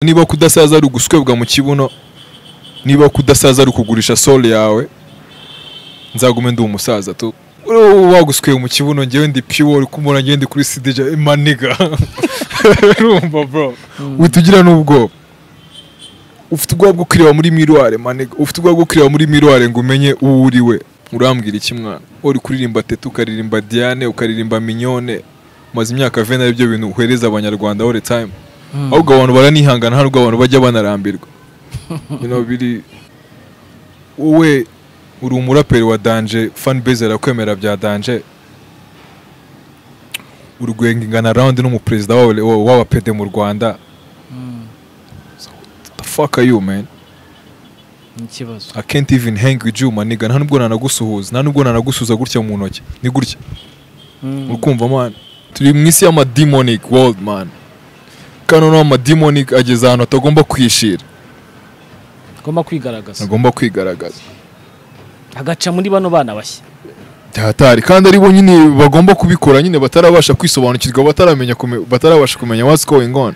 niba kudasaza ari uguswebwa mu kibuno niba kudasaza ari ukugurisha sole yawe nzagume ndi umusaza tu Uriya wagusweye mu kibuno ngewe ndi piwo uri kumubona ngewe ndi kuri sidija maniga urumva bro utugira n'ubwoba ufite ubwoba bwo kwireba muri miruware maniga ufite ubwoba bwo kwireba muri miruware ngo umenye uwo uriwe urambwira iki mwana uri kuririmba tete ukaririmba diane ukaririmba minyone umaze imyaka vena aribyo bintu uhereza abanyarwanda all the time ahubwo abantu baranihangana ntabwo abantu bajya banarambirwa bino biri wowe uri umuraperi wa danje fanbase arakwemera bya danje uri guhengingana rawundi n'umuperezida w'abapede mu rwanda faka yu meni ikibazo i can't even hang with you maniga nta nubwo nanagusuhuza nta nubwo nanagusuhuza gutya mu ntoki ni gutya ukumva man turi mu isi y'amademonic world man kandi noneho amademonic ageze ahantu atagomba kwishira agomba kwigaragaza agomba kwigaragaza agaca muri bano bana bashya hatari kandi ari bo nyine bagomba kubikora nyine batarabasha kwisobanukirwa bataramenya kume- batarabasha kumenya what's going on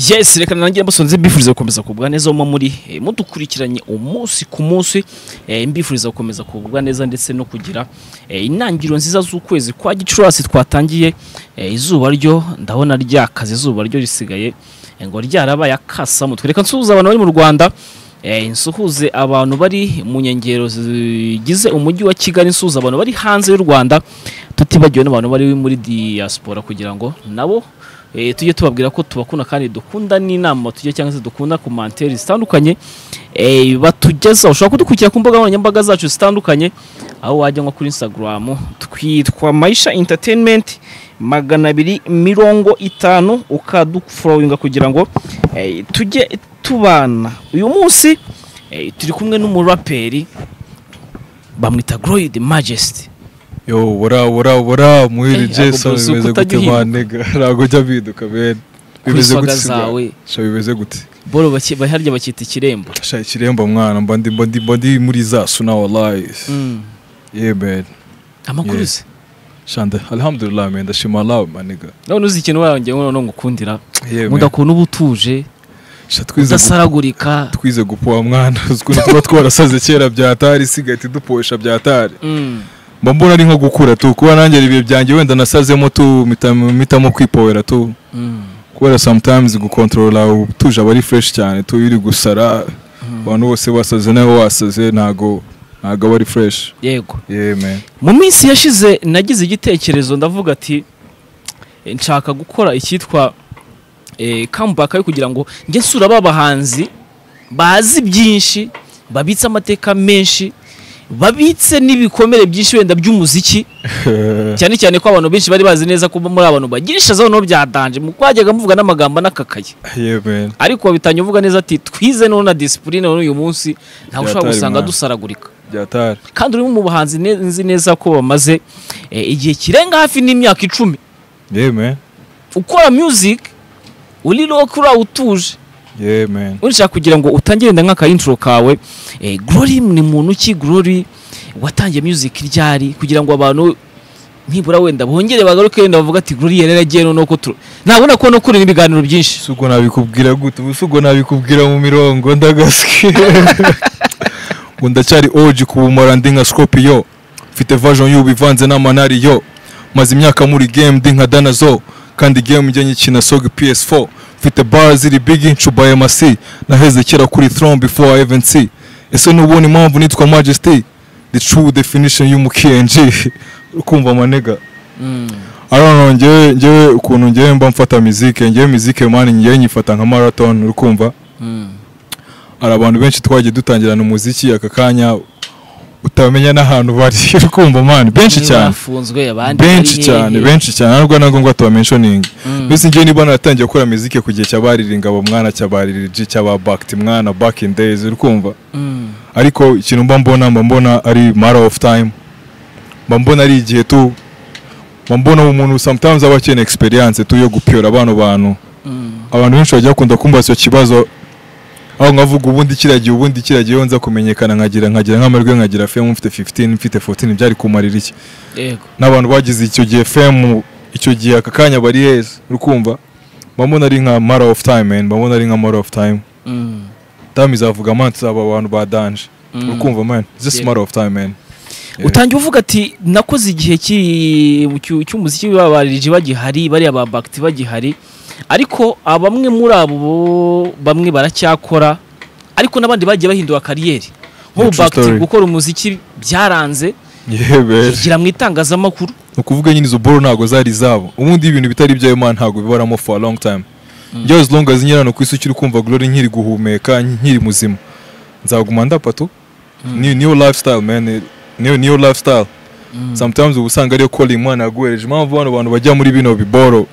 yes reka nanjye mbasonze mbifuriza gukomeza kugubwa neza mu muri eh, mudukurikiranye umunsi ku munsi eh, mbifuriza gukomeza kugubwa neza ndetse no kugira eh, intangiriro nziza z'ukwezi kwa gicurasi twatangiye eh, izuba ryo ndabona ryakaze izuba ryo risigaye eh, ngo ryarabaye akasamu twereka nsuhuza abantu bari mu rwanda eh, nsuhuze abantu bari mu nkengero zigize umujyi wa kigali nsuhuza abantu bari hanze y'u rwanda tutibagiwe n'abantu bari muri diaspora kugira ngo nabo eh, tujye tubabwira ko tubakunda kandi dukunda n'inama tujye cyangwa se dukunda ku manteri zitandukanye eh, batugezaho ushobora kudukurikira ku mbuga nkoranyambaga zacu zitandukanye aho wajya nko kuri instagram twitwa maisha entertainment magana abiri mirongo itanu ukadufolowinga kugira ngo eh, tujye tubana uyu munsi eh, turi kumwe n'umuraperi bamwita Glory the Majesty yo bora bora bora muhire Eh, jason agobozi bimeze gute ukutajya uhinduka. maniga ntabwo ujya biduka bene bimeze Kwiswaga gute si bwa- zawe. sha bimeze gute boro baki- harya bakita ikirembo sha ikiremba mwana mba ndi mba ndi mba ndi muri za suna wallahi yeah man amakuru Yeah. uzi shanda alhamdulillah man ndashima Allah maniga none uzi ikintu wanjye none ngukundira yeah man mudakunda uba utuje sha twize gu- udasaragurika twize gupoha mwana uzikunda tuba twarasaze kera byatari sigahita dupohesha byatari Mm. mba mbona ari nko gukura tu kuba nanjye ibihe byanjye wenda nasazemo tu mpita- mpitamo kwipowera tu Mm. kubera sometimes gukontorora utuje aba ari fresh cyane tu iyo uri gusara abantu bose basaze nawe wasaze ntago ntago aba ari fresh yego yeah man mu minsi yashize nagize igitekerezo ndavuga ati "Eh, nshaka gukora icyitwa eh, comeback yo kugira ngo njye nsura ba bahanzi bazi byinshi babitse amateka menshi babitse n'ibikomere byinshi wenda by'umuziki cyane cyane ko abantu benshi bari bazi neza ko muri abantu bagirisha za noneho byadanje mu kwajyaga muvuga n'amagambo n'akakaye yeah man ariko bitanye uvuga neza ati twize none na disipurine none uyu munsi ntabwo ushobora Byatari gusanga mwana. dusaragurika byatari kandi urimo mu bahanzi ne- nzi neza ko bamaze eh, igihe kirenga hafi n'imyaka icumi yeah man ukora music uri rokura utuje yeah man urashaka kugira ngo utangire wenda nk'aka intro kawe eh, glory ni muntu ki glory watangiye music ryari kugira ngo abantu ntibura wenda bongere bagaruke wenda bavuga ati glory yari yaragiye noneho ko tu nabona ko no kurira ibiganiro byinshi sugo nabikubwira gute ubu sugo nabikubwira mu mirongo ndagaske ngo ndacyari oji ku bumara ndi nka scopiyo mfite version y'ubu ivanze n'amanariyo maze imyaka muri game ndi nka danazo kandi game njya nyikina sog ps4 mfite bar ziri big ncubaye masi naheze kera kuri throne before i even see ese n'ubundi impamvu nitwa majesty the true definition y'umukenji ukumva amanega arano ngewe ngewe ukuntu ngewe mba mfata mizike ngewe mizike mani ngewe nyifata nka marathon uri kumva hari abantu benshi twagiye dutangirana umuziki aka kanya utamenya n'ahantu bari uri kumva mani benshi cyane bafunzwe abandi benshi bari cyane hehe. benshi cyane ntabwo ari na ngombwa tubamenshoningi Mm. mbese ngewe niba naratangiye gukora mizike ku gihe cy'abariri ingabo mwana cy'abariri cy'ababakiti mwana back in days uri kumva Mm. ariko ikintu mba mbona mba mbona ari matter of time mba mbona ari igihe tu mba mbona umuntu sometimes aba akeneye experience tu yo gupyora bano bantu Mm. abantu benshi bajya bakunda kumbaza icyo kibazo aho nkavuga ubundi kiragiye ubundi kiragiye iyo nza kumenyekana nkagira nkagira nk'amajwi nkagira fm mfite 15 mfite 14 byari kumarira iki yego n'abantu bagize icyo gihe fm icyo gihe aka kanya bari heza uri kumva mba mbona ari nka matter of time man mba mbona ari nka matter of time Mm. time izavuga amansi aba bantu badanje Mm. ukumva man it's just a Yeah. matter of time man Yeah. utangiye uvuga ati nakoze igihe cy'i- cy'u- cy'umuziki babarije bagihari bariya ba bagiti bagihari ariko bamwe muri abo bo- bamwe baracyakora ariko n'abandi bagiye bahindura kariyeri nk'ubu Yeah, true bagiti story. gukora umuziki byaranze yewe kugira mu itangazamakuru ni ukuvuga nyine izo boro ntabwo zari izabo ubundi ibintu bitari ibyawe man ntabwo bibaramo for a long time njyewe as long as nyiri hano ku isi ukiri kumva glory nkiri guhumeka nkiri muzima nzaguma ndapatu ni niyo lifestyle man niyo niyo lifestyle sometimes uba usanga ariyo calling imana yaguhereje impamvu bano bantu bajya muri bino biboro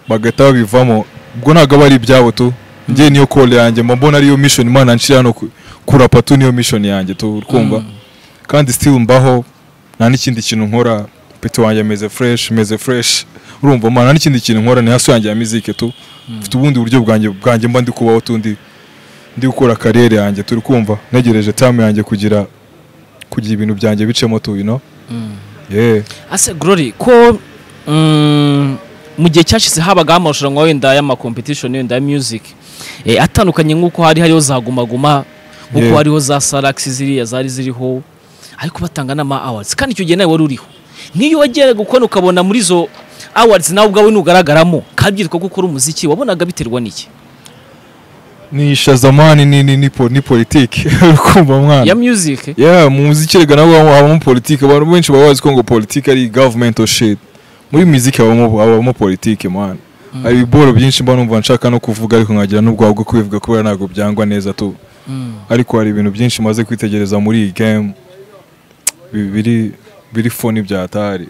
bagahita babivamo ubwo ntabwo aba ari ibyabo tu njyewe niyo call yanjye mba mbona ariyo mission imana nshyira hano ku- kurapa tu niyo mission yanjye tu urumva kandi still mbaho nta n'ikindi kintu nkora peto wanjye ameze fresh meze fresh urumva mana nta n'ikindi kintu nkora ni haso yanjye ya mizike tu mfite ubundi buryo bwanjye bwanjye mba ndi kubaho tundi ndi gukora kariyeri yanjye turi kumva ntegereje time yanjye kugira kugira ibintu byanjye bicemo tu you know yeah ase gorori ko mm, mu gihe cyashize habagaho amarushanwa wenda y'amakompetishoni wenda ya music eh, atandukanye nk'uko hari hariho za gumaguma nk'uko Yeah. hariho za saragisi ziriya zari ziriho ariko batanga n'ama awards kandi icyo gihe nawe wari uriho nk'iyo wageraga gukora ukabona muri izo awards nawe ubwawe nugaragaramo kandi byitwa ko ukora umuziki wabonaga biterwa n'iki ni shazamani ni ni ni, po, ni politiki kumva mwana ya music yeah mu muziki rega nabo habamo- habamo politiki abantu benshi baba bazi ko ngo politiki ari government or shit muri muziki habamo habamo politiki mwana hari ibiboro byinshi mba numva nshaka no kuvuga ariko nkagira n'ubwawe bwo kubivuga kubera ntabwo byangwa neza tu Mm. ariko hari ibintu byinshi maze kwitegereza muri iyi game bi- biri biri foni byatari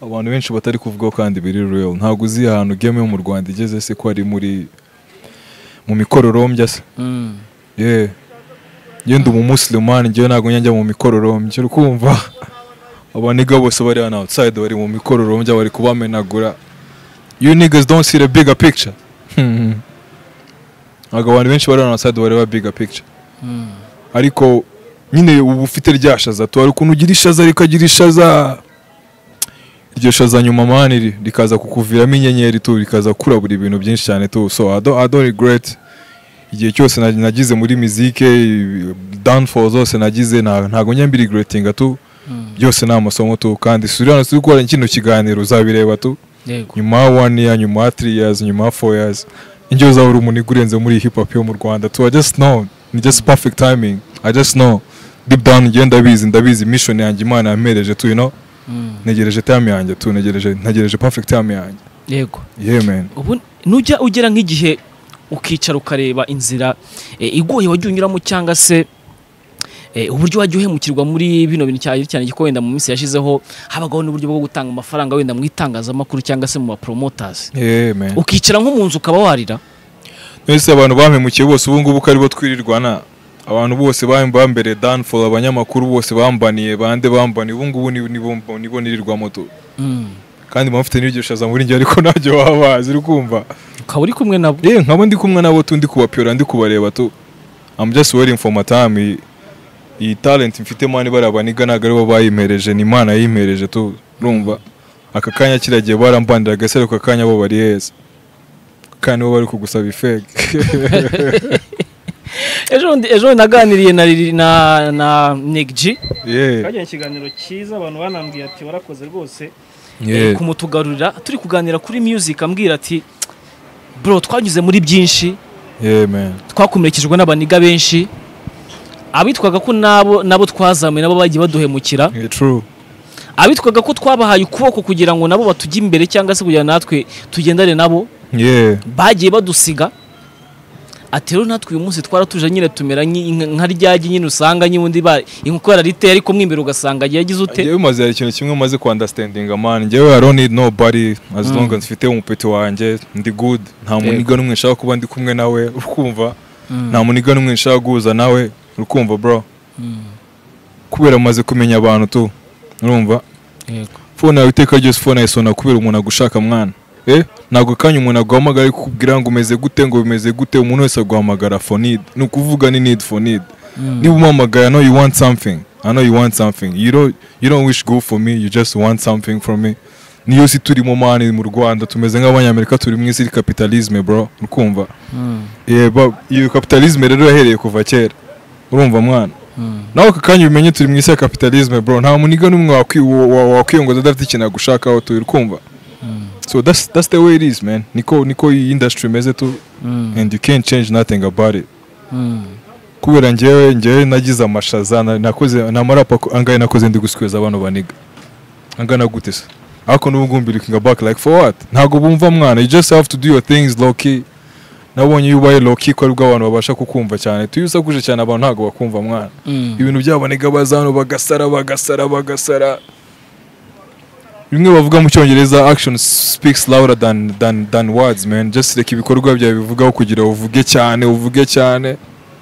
abantu benshi batari kuvugaho kandi biri real ntabwo uzi ahantu game yo mu Rwanda igeze se ko ari muri mu mikororombya se Mm. yewe yewe ndi umumuslimani ngewe ntabwo njya njya mu mikororombya uri kumva abaniga bose bari hano outside bari mu mikororombya bari kubamenagura you niggas don't see the bigger picture Hmm. ntabwo abantu benshi bari hano outside bareba bigger picture Mm. ariko nyine uba ufite rya shaza tuwari ukuntu ugira ishaza rikagira ishaza iryo shaza nyuma mani ri- rikaza kukuviramo inyenyeri tu rikaza kurabura ibintu byinshi cyane tu so I don't, I don't regret igihe cyose na- nagize muri mizike i- downfall zose nagize nta- ntago njya mbirigretinga tu byose ni amasomo tu kandi suri hano turi gukora kino kiganiro uzabireba tu Yego. nyuma ya one year nyuma ya three years nyuma ya four years ingewe uzahora umuntu urenze muri hip hop yo mu rwanda tu i just know ni just perfect timing i just know deep down ngewe ndabizi ndabizi mission yanjye imana yampereje tu you know Mm. ntegereje time yanjye tu ntegereje ntegereje perfect time yanjye Yego. yeah man ubu nujya ugera nk'igihe ukicara ukareba inzira eh, igoye wajya unyuramo cyangwa se eh, uburyo wajya uhemukirwa muri bino bintu cyane cyane ko wenda mu minsi yashizeho habagaho n'uburyo bwo gutanga amafaranga wenda mu itangazamakuru cyangwa se mu baporomotasi yeah man ukicara nko mu nzu ukaba warira Nese abantu bampemukiye bose ubu ngubu ko aribo twirirwana abantu bose bam- bambere downfall abanyamakuru bose bambaniye bande bambaniye ubu ngubu ni- nibo nibo nirirwa moto kandi mba mfite n'iryo shaza muri njye ariko ntabyo baba bazi uri kumva ukaba uri kumwe nabo yewe nkaba ndi kumwe nabo tu ndi kubapyora ndi kubareba tu I'm just waiting for my time iyi, iyi talent mfite mani bariya baniga ntabwo aribo bayimpereje ni imana yayimpereje tu urumva aka kanya kiragiye barambandira agase ariko akanya bo bari heza kandi bo bari kugusaba ifege ejo ndi- ejo naganiriye na Lil- na na Nick G yeah. twagiranye ikiganiro cyiza abantu banambwiye ati warakoze rwose Yeah. kumutugarurira turi kuganira kuri music ambwira ati bro twanyuze muri byinshi yeah man twakomerekejwe n'abaniga benshi abitwaga ko nabo nabo twazamuye nabo bagiye baduhemukira yeah, true abitwaga ko twabahaye ukuboko kugira ngo nabo batujye imbere cyangwa se kugira ngo natwe tugendane nabo yeah bagiye badusiga ati rero natwe uyu munsi twaratuje nyine tumera nki- nka nka ryagi nyine usanga nyine ba inkoko yarariteye ariko mwimbere ugasanga yagize ute njyewe maze hari ikintu kimwe maze ku understanding man njyewe I don't need nobody as long as mfite umupeti wanjye ndi good nta muniga n'umwe nshaka kuba ndi kumwe nawe urukumva nta muniga n'umwe nshaka guhuza nawe urukumva bro kubera maze kumenya abantu tu urumva Yego. fone yawe iteka ryose fone ayisona kubera umuntu agushaka mwana eh ntabwo kanya umuntu aguhamagara ari kukubwira ngo umeze gute ngo bimeze gute umuntu wese aguhamagara for need ni ukuvuga ni need for need niba umuhamagaye I know you want something I know you want something you don't, you don't wish good for me you just want something from me niyo si turi mu mani mu Rwanda tumeze nk'abanyamerika turi mu isi iri capitalism bro ukumva Eh, ba- iyo capitalism rero yahereye kuva kera urumva mwana nawe aka kanya ubimenye turi mu isi ya capitalism bro nta muniga n'umwe wakwi- wa- wa- wakwiyongoza adafite ikintu agushaka aho turi kumva so that's, that's the way it is man niko niko iyi industry imeze tu and you can't change nothing about it kubera njyewe njyewe nagize amashaza na- nakoze namarapa angahe nakoze ndi gusikweza abantu baniga angana gute se ariko n'ubu ngubu mbi looking back like for what ntabwo bumva mwana you just have to do your things low key nabonye iyo ubaye low key ko aribwo abantu babasha kukumva cyane iyo usakuje cyane abantu ntabwo bakumva mwana ibintu byaboneka baza hano bagasara bagasara bagasara bimwe bavuga mu cyongereza action speaks louder than, than, than words man just reka ibikorwa byawe bivugaho kugira uvuge cyane uvuge cyane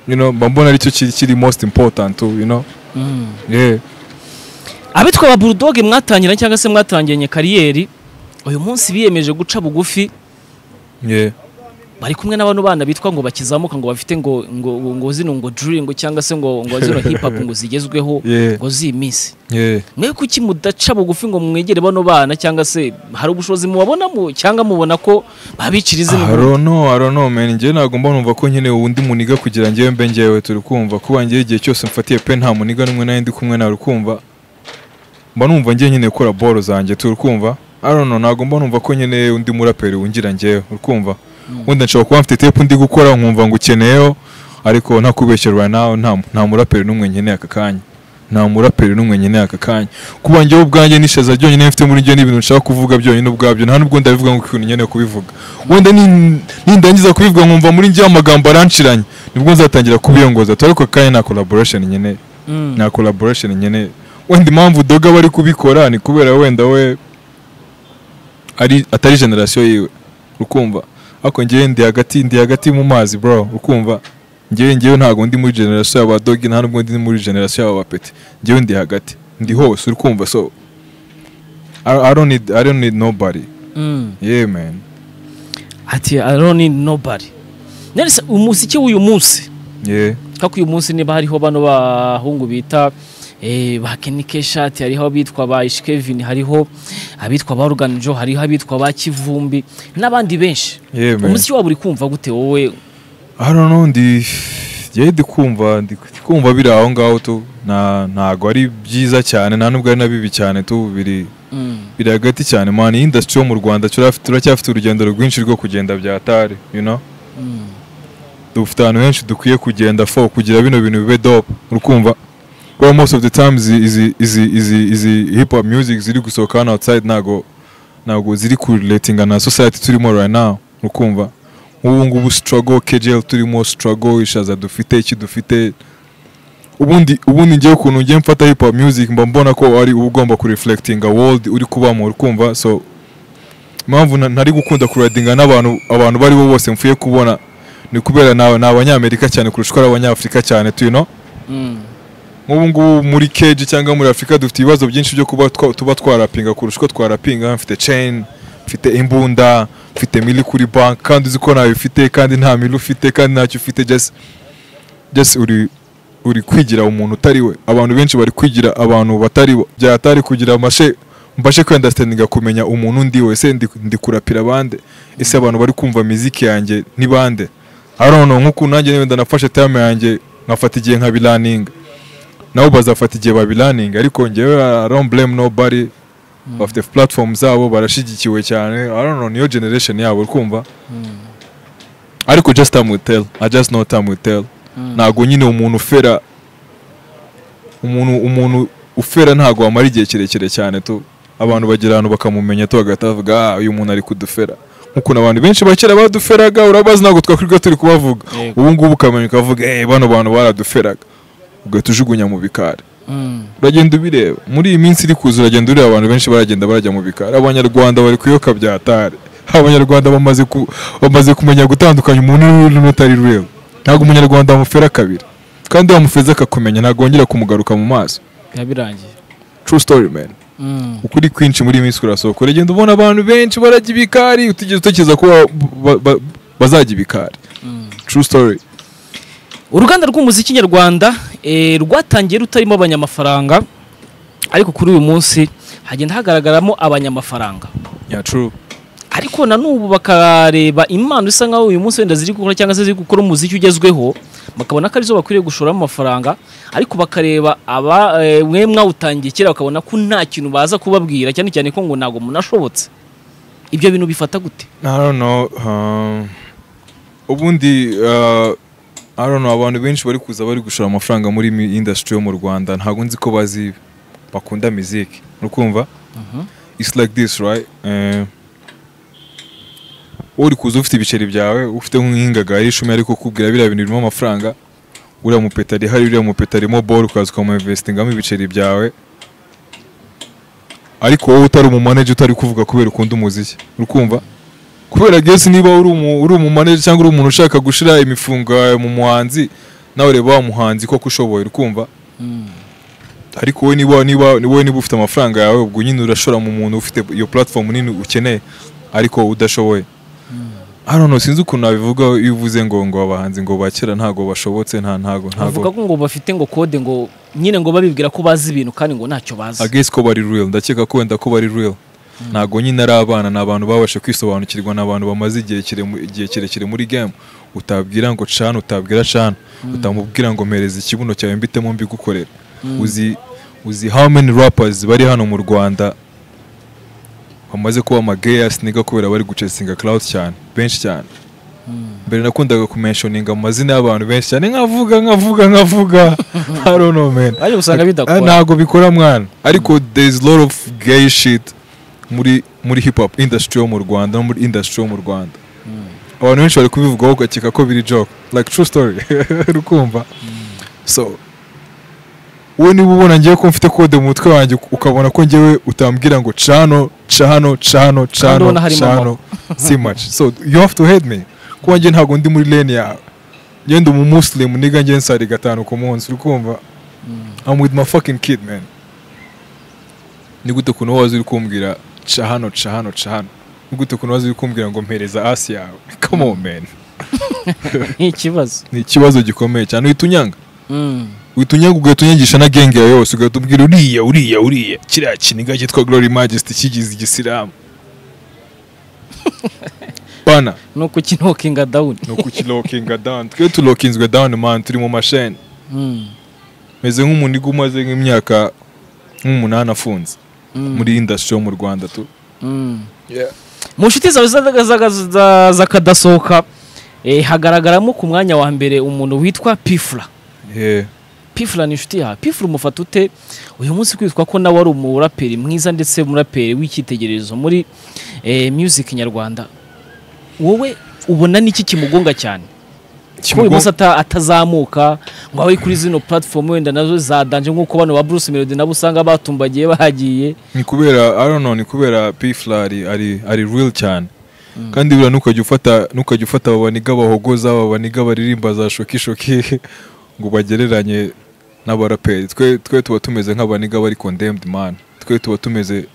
you know mba mbona aricyo kiri, kiri most important you know yeah abitwa ba burudoge mwatangira cyangwa se mwatangiranye kariyeri uyu munsi biyemeje guca bugufi yeah bari kumwe n'abantu bana bitwa ngo bakizamuka ngo bafite ngo ngo ngo zino ngo drill ngo cyangwa se ngo ngo zino hip hop ngo zigezweho Yeah. ngo z'iyi minsi yeah mwe kuki mudaca bugufi ngo mwegere bano bana cyangwa se hari ubushobozi mubabonamo cyangwa mubona ko babicira izina I don't know, I don't know man njyewe nagomba numva ko nkeneye undi muniga kugira njyewe mbe njyewe turi kumva kuba njyewe igihe cyose mfatiye pe nta muniga n'umwe nawe ndi kumwe nawe kumva mba numva njyewe nkeneye gukora boro zanjye turi kumva I don't know nagomba numva ko nkeneye undi muraperi winjira njyewe urukumva wenda nshobora kuba mfite tape ndi gukora nkumva ngo ukeneyeho ariko ntakubeshyerwa nawe nta nta muraperi n'umwe nkeneye aka kanya nta muraperi n'umwe nkeneye aka kanya kuba njyewe ubwanjye n'ishaza ryonyine mfite muri njye n'ibintu nshaka kuvuga byonyine ubwabyo nta nubwo ndabivuga ngo ikintu nkeneye kubivuga wenda ni- nindangiza kubivuga nkumva muri njye amagambo aranciranye nibwo nzatangira kubiyongoza tu ariko aka kanya nta collaboration nkeneye Mm. nta collaboration nkeneye wenda impamvu doga bari kubikora ni kubera wenda we ari atari generasiyo yiwe ukumva ariko njyewe ndi hagati ndi hagati mu mazi bro ukumva njyewe njyewe ntabwo ndi muri generasiyo y'aba dogi nta nubwo ndi muri generasiyo y'aba peti njyewe ndi hagati ndi hose urukumva so I, I don't need I don't need nobody Mm. yeah man ati I don't need nobody Nelson umuziki w'uyu munsi yeah kako uyu munsi niba hariho bano bahungu bita eh, ba Kenike Shati hariho abitwa ba Ish Kevin hariho abitwa ba Organ Joe hariho abitwa ba Kivumbi n'abandi benshi yeah man umuziki wabo uri kumva gute wowe I don't know ndi njyewe ndi kumva ndi ndi kumva biri aho ngaho tu nta ntago ari byiza cyane nta nubwo ari na bibi cyane tu biri Mm, biri hagati cyane mani industry yo mu Rwanda turaf- turacyafite urugendo rwinshi rwo kugenda bya tari you know mm, dufite ahantu henshi dukwiye kugenda fo kugira bino bintu bibe dope urukumva kuba most of the times izi izi izi izi hip hop music ziri gusohoka hano outside ntago ntago ziri kurelatinga na society turimo right now urukumva nk'ubu ngubu struggle KJL turimo struggle ishaza dufite iki dufite ubundi ubundi ngewe ukuntu ngiye mfata hip hop music mba mbona ko ari uba ugomba kureflectinga world uri kubamo urukumva so impamvu na- ntari gukunda kuradinga n'abantu abantu bari bo bose mfuye kubona ni ukubera nawe ni abanyamerika cyane kurusha uko ari abanyafurika cyane tu no mm, nk'ubu ngubu muri keji cyangwa muri afurika dufite ibibazo byinshi byo kuba twa- tuba twarapinga kurusha uko twarapinga mfite chain mfite imbunda mfite mili kuri banki kandi uzi ko ntayo ufite kandi nta mili ufite kandi ntacyo ufite just just uri uri kwigira umuntu utari we abantu benshi bari kwigira abantu batari bo byatari kugira amashe mbashe kwendastandinga kumenya umuntu undi we ese ndi, ndi kurapira bande ese abantu bari kumva miziki yanjye ni bande I don't know nk'ukuntu nanjye wenda nafashe time yanjye nkafata igihe nkabiraninga nabo bazafata igihe babiraninga ariko njyewe I don't blame nobody bafite platform zabo barashigikiwe cyane I don't know niyo generation yabo urkumva ariko just time will tell I just know time will tell ntabwo nyine umuntu ufera umuntu umuntu ufera ntabwo wamara igihe kirekire cyane tu abantu bagera ahantu bakamumenya tu bagahita bavuga ah uyu muntu ari kudufera nk'uko abantu benshi ba kera baduferaga urabazi ntabwo twakwirirwa turi kubavuga Yego. ubu ngubu ukamenya ukavuga eh bano bantu baraduferaga ugahita ujugunya mu bikari Mm. uragenda ubireba muri iyi minsi iri kuza uragenda ureba abantu benshi baragenda barajya mu bikari abanyarwanda bari kuyoka bya tare abanyarwanda bamaze ku- bamaze kumenya gutandukanya umuntu n'undi n'utari rureba ntabwo umunyarwanda wamufera kabiri kandi wamufeza akakumenya ntabwo wongera kumugaruka mu maso biba birangiye true story man Mm. ukuri kwinshi muri iyi minsi kurasohoka uragenda ubona abantu benshi barajya ibikari utigeze utekereza ko ba- ba- ba- bazajya ibikari true story uruganda rw'umuziki nyarwanda eh, rwatangiye rutarimo abanyamafaranga ariko kuri uyu munsi hagenda hagaragaramo abanyamafaranga yeah true ariko na n'ubu bakareba impano isa nkaho uyu munsi wenda ziri gukora cyangwa se ziri gukora umuziki ugezweho bakabona ko arizo bakwiriye gushoramo amafaranga ariko bakareba aba eh, mwe mwawutangiye kera bakabona ko nta kintu baza kubabwira cyane cyane ko ngo ntabwo munashobotse ibyo bintu bifata gute I don't know. Um, ubundi uh, I don't know, abantu benshi bari kuza bari gushora amafaranga muri mi- industry yo mu Rwanda ntabwo nzi ko bazi bakunda muziki urukumva it's like this right Eh, wowe uri kuza ufite ibiceri byawe ufite nk'ingagari icumi ariko kukubwira biriya bintu birimo amafaranga uriya mupeta rihari uriya mupeta arimo boro ukaza ukamuinvestingamo ibiceri byawe ariko wowe utari umumanager utari kuvuga kubera ukunda umuziki urukumva kubera gesi niba uri umu- uri umumanager cyangwa uri umuntu ushaka gushira imifungo yawe mu muhanzi nawe reba wa muhanzi koko ushoboye urukumva ariko wowe niba niba wowe niba ufite amafaranga yawe ubwo nyine urashora mu muntu ufite iyo platform nini ukeneye ariko udashoboye I don't know, sinzi ukuntu nabivuga iyo uvuze ngo ngo abahanzi ngo bakera ntago bashobotse nta ntago ntago bavuga ko ngo bafite ngo kode ngo nyine ngo babibwira ko bazi ibintu kandi ngo ntacyo bazi agesi ko bari real ndakeka ko wenda ko bari real ntabwo nyine ari abana ni abantu babasha kwisobanukirwa ni abantu bamaze igihe kire- igihe kirekire muri game utabwira ngo cana utabwira cana utamubwira ngo mpereza ikibuno cyawe mbitemo mbigukorera uzi uzi how many rappers bari hano mu rwanda bamaze kuba amageya siniga kubera bari gucesinga cloud cyane benshi cyane mbere nakundaga kumentioninga amazina y'abantu benshi cyane nkavuga nkavuga nkavuga I don't know man ariko usanga Ah, bidakora ntabwo bikora mwana ariko there is lot of gay shit muri muri hip hop industry yo mu Rwanda no muri industry yo mu Rwanda abantu benshi bari kubivugaho ugakeka ko biri joke like true story urukumva so wowe niba ubona ngewe ko mfite kode mu mutwe wanjye ukabona ko ngewe utambwira ngo cano cano cano cano ubona harimo cano si much so you have to hate me kuba ngewe ntabwo ndi muri lane yawe ngewe ndi umu muslim niga ngewe nsari gatanu ku munsi urukumva I'm with my fucking kid man ni gute ukuntu waza uri kumbwira ca hano ca hano ca hano ni gute ukuntu waza uri kumbwira ngo mpereza asi yawe come on man ni ikibazo ni ikibazo gikomeye cyane uhita unyanga Mm. uhita unyanga ugahita unyangisha na genge yawe yose ugahita ubwira uriya uriya uriya kiriya kiniga cyitwa glory majesty kigize igisilamu bana ni ukukinokinga dawuni ni ukukilokinga down twe tulokinzwe down man turi mu masheni Mm. meze nk'umuntu iga umaze nk'imyaka nk'umunani afunze Mm. muri industry yo mu rwanda tu Mm. mu nshuti zawe za- za- za- zakadasohoka eh, hagaragaramo ku mwanya wa mbere umuntu witwa pifura Yeah. pifura ni inshuti yawe pifura umufata ute uyu munsi kwitwa ko nawe ari umuraperi mwiza ndetse umuraperi w'icyitegererezo muri eh, music nyarwanda wowe ubona n'iki kimugonga cyane ko uyu munsi ata- atazamuka ngo abe kuri zino platform wenda nazo za danje nk'uko bano ba Bruce Melody nabo usanga batumbagiye bahagiye ni kubera i don't know ni kubera pifla ari ari ari real cyane kandi buriya ntukajya ufata ntukajya ufata aba baniga bahogoza aba baniga baririmba za shoki shoki ngo bagereranye n'abaraperi twe twe tuba tumeze nk'abaniga bari condemned man twe tuba tumeze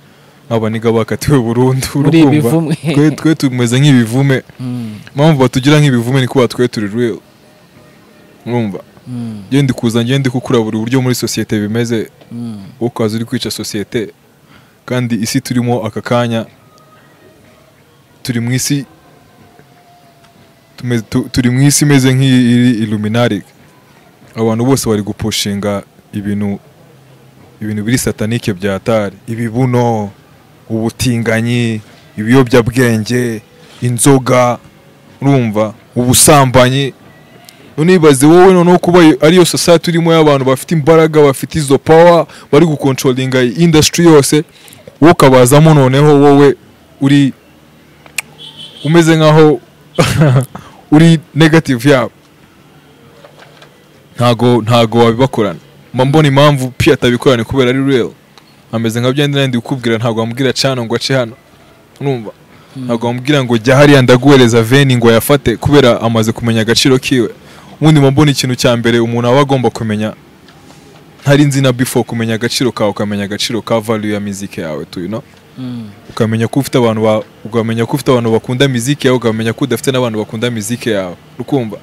nk'abaniga bakatiwe burundu Muri urukumva. ibivume. twe twe tumeze nk'ibivume Mm, impamvu batugira nk'ibivume ni kuba twe turi real urumva mm, ngende kuza ngende kukura buri buryo muri sosiyete bimeze mm. wowe ukaza uri kwica sosiyete kandi isi turimo aka kanya turi mu isi tume- tu- turi mu isi imeze nk'iri iluminari abantu bose bari gupushinga ibintu ibintu biri satanike bya tari ibibuno ubutinganyi ibiyobyabwenge inzoga urumva ubusambanyi none ibaze wowe noneho kuba ariyo society urimo y'abantu bafite imbaraga bafite izo power bari gukontrolinga industry yose wowe ukabazamo noneho wowe uri umeze nkaho uri negative yabo ntago ntago wabibakorana mba mbona impamvu pi atabikorana kubera ari real ameze nka bya ndi kukubwira ntabwo wamubwira cana ngo ace hano urumva ntabwo wamubwira ngo jya hariya ndaguhereza veni ngo ayafate kubera amaze kumenya agaciro kiwe ubundi mbona ikintu cya mbere umuntu aba agomba kumenya ntari nzi na before kumenya agaciro kawe ukamenya agaciro ka value ya miziki yawe tu you know ukamenya ko ufite abantu ba ukamenya ko ufite abantu bakunda miziki yawe ukamenya ko udafite n'abantu bakunda miziki yawe ukumva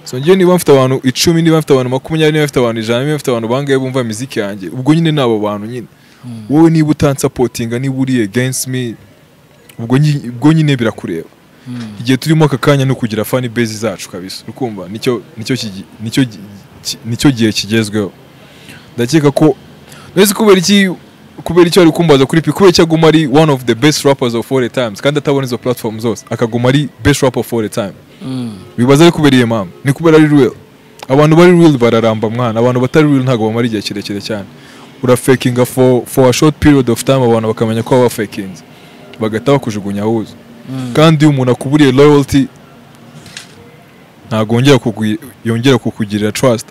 so njyewe niba mfite abantu icumi niba mfite abantu makumyabiri niba mfite abantu ijana niba mfite abantu bangahe bumva miziki yanjye ubwo nyine ni abo bantu nyine wowe niba utansapotinga niba uri against me ubwo nyi- ubwo nyine birakureba igihe turimo aka kanya ni ukugira fani base zacu kabisa ukumva nicyo nicyo kigi- nicyo gi- ki- nicyo gihe kigezweho ndakeka ko nzi kubera iki kubera icyo ari kumbaza kuri pi kubera icyo aguma ari one of the best rappers of all times kandi atabona izo platform zose akaguma ari best rapper of all time bibaza ari kubera iyo mpamvu ni kubera ari real abantu bari real bararamba mwana abantu batari real ntabwo bamara igihe kirekire cyane urafakinga for, for a short period of time abantu bakamenya ko wabafakinze bagahita bakujugunya ahuza kandi iyo umuntu akuburiye loyalty ntabwo yongera kugwi- yongera kukugirira trust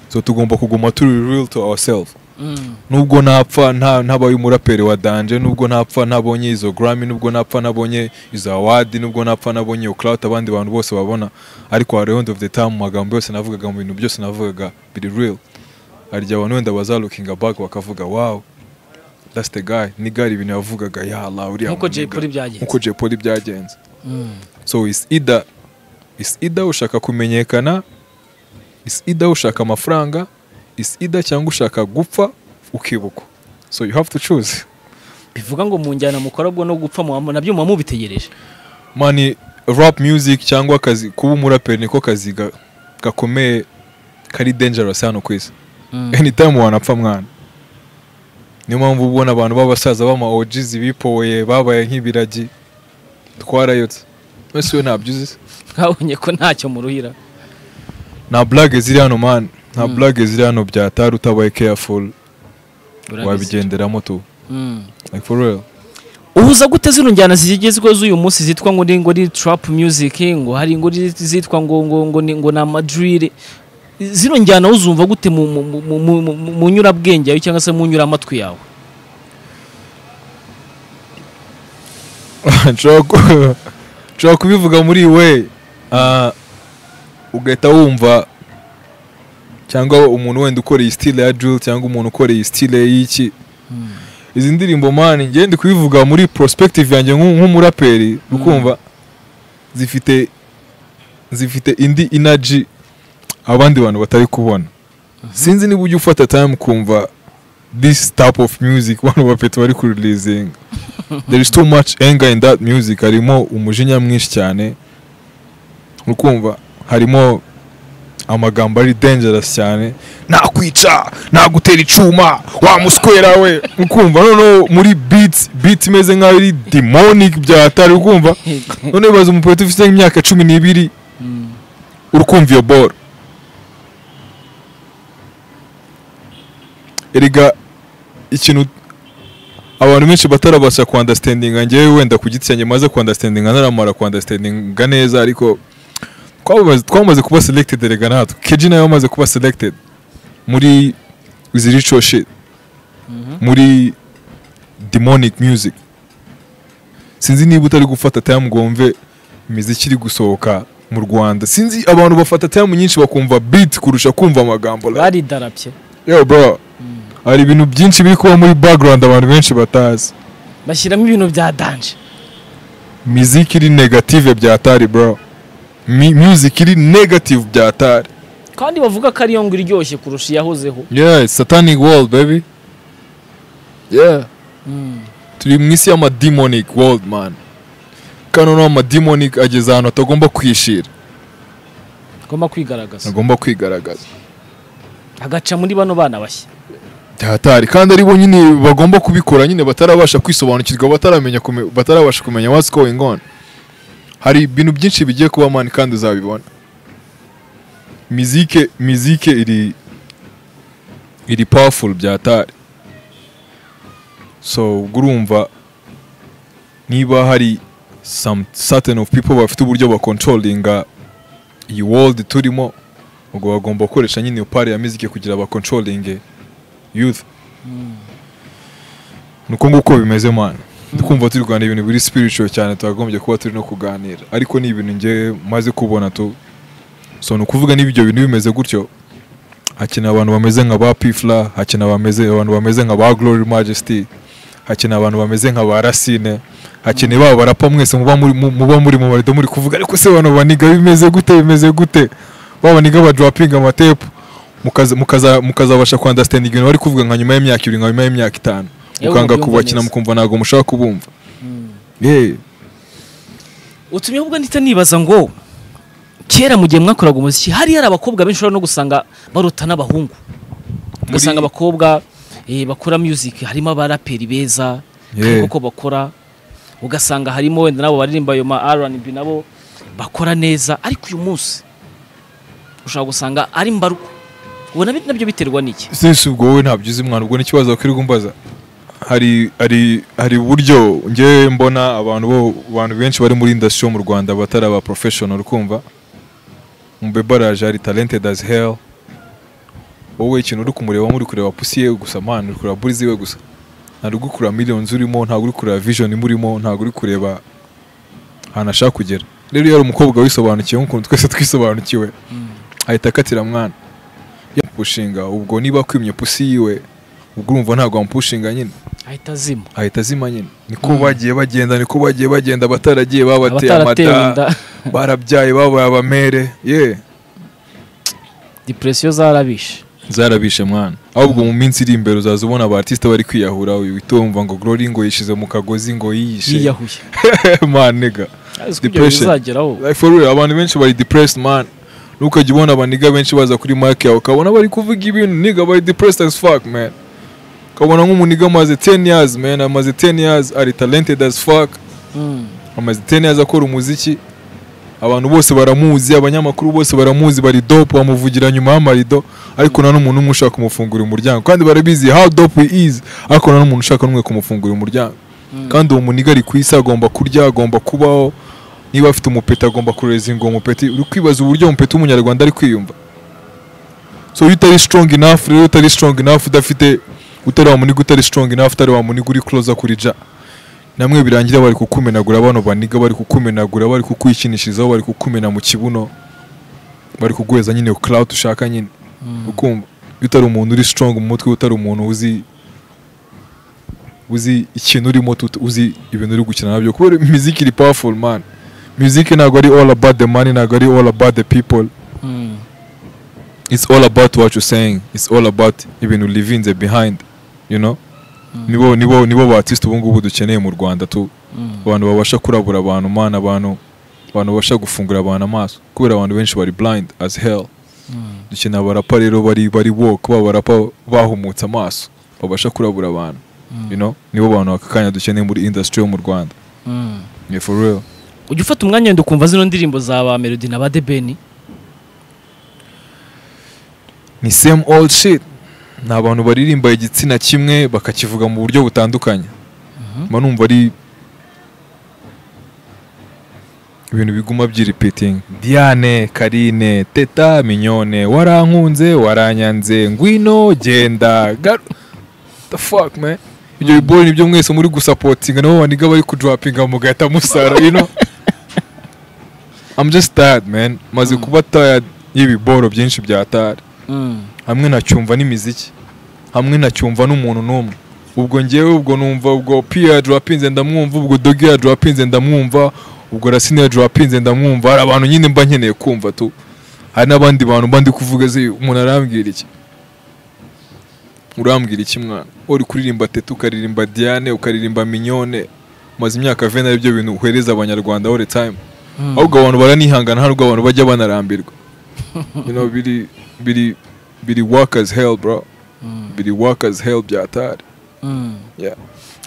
so tugomba kuguma turi real to ourselves nubwo napfa nta ntabaye umuraperi wa danje nubwo napfa ntabonye izo grammy nubwo napfa ntabonye izo award nubwo napfa nabonye iyo clout abandi bantu bose babona ariko at the end of the time mu magambo yose navugaga mu bintu byose navugaga biri real hari igihe abantu wenda baza looking back bakavuga wow that's the guy nigga hari ibintu yavugaga ya Allah uriya Nkuko muntu Jay nigga." Polly byagenze. nkuko Jay Polly byagenze so is either is either ushaka kumenyekana is either ushaka amafaranga is either cyangwa ushaka gupfa ukibukwa so you have to choose bivuga ngo mu njyana mukora bwo no gupfa muba- nabyo muba mubitegereje mani rap music cyangwa akazi kuba umuraperi niko kazi ga- gakomeye kari dangerous hano ku isi anytime wanapfa mwana niyo mpamvu uba ubona abantu b'abasaza b'ama OGs bipoye babaye nk'ibiragi twarayotse wese we ntabyuzi se nkabonye ko ntacyo muruhira nta blague ziri hano mani nta blague ziri hano byatari utabaye careful Urabizi. wabigenderamo tu Mm. like for real uhuza gute zino njyana zigezweho z'uyu munsi zitwa ngo ni ngo ni trap music ngo hari ngo ni zitwa ngo ngo ngo ni ngo ni amadrire zino njyana uzumva gute mu mu- mu- mu- mu- mu- mu- mu nyurabwenge yawe cyangwa se mu nyuramatwi yawe nshobora ku- nshobora kubivuga muri we ah, ugahita wumva cyangwa umuntu wenda ukora iyi style ya drill cyangwa umuntu ukora iyi style y'iki izi ndirimbo mani njye ndi kubivuga muri prospective yanjye nk'u- nk'umuraperi ukumva zifite zifite indi energy abandi bantu batari kubona sinzi niba ujya ufata time kumva this type of music bano bapeti bari ku releasinga there is too much anger in that music harimo umujinya mwinshi cyane ukumva harimo amagambo ari dangerous cyane nakwica nagutera icuma wa muswera we ukumva noneho muri beat beat imeze nkaho iri demonic byatari ukumva none baza umupeti ufite imyaka cumi n'ibiri urukumva iyo boro erega ikintu abantu benshi batarabasha kwandastandinga ngewe wenda ku giti cyanjye maze kwandastandinga ntaramara kwandastandinga neza ariko twamaze- twamaze kuba selected erega natwe keji nawe amaze kuba selected muri zirico shit muri demonic music sinzi niba utari gufata time ngo wumve imiziki iri gusohoka mu rwanda sinzi abantu bafata time nyinshi bakumva beat kurusha kumva amagambo baridarapye yo bro hari ibintu byinshi biri kuba muri background abantu benshi batazi bashyiramo ibintu bya danje miziki iri negative byatari bro Mi- music iri negative byatari kandi bavuga ko ariyo ngo iryoshye kurusha iyahozeho yeah it's satanic world baby yeah turi mu isi y'ama demonic world man kandi noneho ama demonic ageze ahantu atagomba kwishira ngomba kwigaragaza agomba kwigaragaza agaca muri bano bana bashya byatari kandi ari bo nyine bagomba kubikora nyine batarabasha kwisobanukirwa bataramenya kume- batarabasha kumenya what's going on hari ibintu byinshi bigiye kuba mani kandi uzabibona mizike mizike iri iri powerful byatari so ubwo urumva niba hari some certain of people bafite uburyo bakontrolinga iyi world turimo ubwo bagomba gukoresha nyine iyo part ya mizike kugira bakontrolinge youth nuko nguko bimeze mana kumva turi kuganira ibintu biri spiritual cyane twagombye kuba turi no kuganira ariko ni ibintu njye maze kubona tu so ni ukuvuga niba ibyo bintu bimeze gutyo hakeneye abantu bameze nka ba pifla hakeneye abameze- abantu bameze nka ba glory majesty hakeneye abantu bameze nka ba racine hakeneye ba barapa mwese muba muri mu- muba muri mu marido muri kuvuga ariko se abantu baniga bimeze gute bimeze gute babaniga badropinga amatepu mukaza- mukaza- mukazabasha kwandastanda ibintu bari kuvuga nka nyuma y'imyaka ibiri nka nyuma y'imyaka itanu Yewe mukanga mubyumva kubakina neza. mukumva ntabwo mushaka kubumva yewe utumye ahubwo ntita nibaza ngo kera mu gihe mwakoraga umuziki hari hari abakobwa benshi ushobora no gusanga baruta n'abahungu ugasanga abakobwa eh, bakora music harimo abaraperi beza Yeah. ariko ko bakora ugasanga harimo wenda nabo baririmba ayo ma R&B nabo bakora neza ariko uyu munsi ushobora gusanga ari mbarwa ubona bi- nabyo biterwa n'iki sinsi ubwo wowe ntabyo uzi mwana ubwo n'ikibazo wakwiriga umbaza hari hari hari uburyo njye mbona abantu bo abantu benshi bari muri industry yo mu Rwanda batari aba professional ukumva mu bebaraje hari talented as hell wowe ikintu uri kumureba muri kureba pusi ye gusa man uri kureba burizi we gusa ntabwo uri kureba millions urimo ntabwo uri kureba vision imurimo ntabwo uri kureba ahantu ashaka kugera rero iyo ari umukobwa wisobanukiwe nk'ukuntu twese twisobanukiwe ahita akatira mwana yapushinga ubwo niba akwimye pusi yiwe ubwo urumva ntabwo wamupushinga nyine ahita azima ahita azima nyine niko bagiye bagenda niko bagiye bagenda abataragiye babateye Abataratewe amata inda. barabyaye babaye abamere ye depression zarabishe zarabishe mwana ahubwo mu minsi iri imbere uzaza ubona abartiste bari kwiyahura uyu uhita wumva ngo glory ngo yishyize mu kagozi ngo yiyishe yiyahuye man nigga Azi ko ibyo Depression. bizageraho like for real abantu benshi bari depressed man ntukajya ubona abaniga benshi baza kuri mark yawe ukabona bari kuvuga ibintu niga bari depressed as fuck man ukabona nk'umuniga amaze 10 years man amaze 10 years ari talented as fuck Mm. amaze 10 years akora umuziki abantu bose baramuzi abanyamakuru bose baramuzi bari dope bamuvugira nyuma y'amarido ariko nta n'umuntu umwe ushaka kumufungurira umuryango kandi barabizi how dope he is ariko nta n'umuntu ushaka n'umwe kumufungurira umuryango kandi uwo muniga ari ku isi agomba kurya agomba kubaho niba afite umupeta agomba kurezinga uwo mupeti uri kwibaza uburyo umupeti w'umunyarwanda ari kwiyumva so iyo utari strong enough rero utari strong enough udafite utari wa muniga utari strong enough utari wa muniga uri closer kuri ja namwe birangira bari kukumenagura bano baniga bari kukumenagura bari kukwikinishirizaho bari kukumena mu kibuno bari kuguheza nyine cloud ushaka nyine ukumva iyo utari umuntu uri strong mu mutwe utari umuntu uzi uzi ikintu urimo tut- uzi ibintu uri gukina nabyo kubera muziki iri powerful man muziki ntabwo ari all about the money ntabwo ari all about the people Mm. it's all about what you're saying it's all about ibintu leaving behind you know nibo nibo nibo ba artist ubu ngubu dukeneye mu Rwanda tu Mm. abantu babasha kurabura abantu mana abantu abantu babasha gufungura abantu amaso kubera abantu benshi bari blind as hell dukeneye abarapa rero bari bari woke ba barapa bahumutse amaso babasha kurabura abantu you know nibo bantu aka kanya dukeneye muri industry yo mu Rwanda Mm. yeah, for real ujya ufata umwanya wenda ukumva zino ndirimbo za ba melody na ba debeni ni same old shit ni abantu baririmba igitsina kimwe bakakivuga mu buryo butandukanye mba numva ari ibintu biguma byiripitinga diane karine teta minyone warankunze waranyanze ngwino genda garu the fuck man ibyo bibori nibyo mwese muri gusapotinga nabo baniga bari kudropinga mugahita musara you know I'm just tired man maze kuba tired y'ibiboro byinshi bya tired Mm. hamwe nacyumva n'imiziki hamwe nacyumva n'umuntu n'umwe ubwo ngewe ubwo numva ubwo p yadurapinze ndamwumva ubwo dogi yadurapinze ndamwumva ubwo rasine yadurapinze ndamwumva hari abantu nyine mba nkeneye kumva tu hari n'abandi bantu mba ndi kuvuga zi umuntu arambwira iki urambwira iki mwana uri kuririmba teta ukaririmba diane ukaririmba minyone umaze imyaka vena aribyo bintu uhereza abanyarwanda all the time Mm. ahubwo abantu baranihangana ntabwo abantu bajya banarambirwa you know biri biri biri work as hell bro biri work as hell byatari Mm. yeah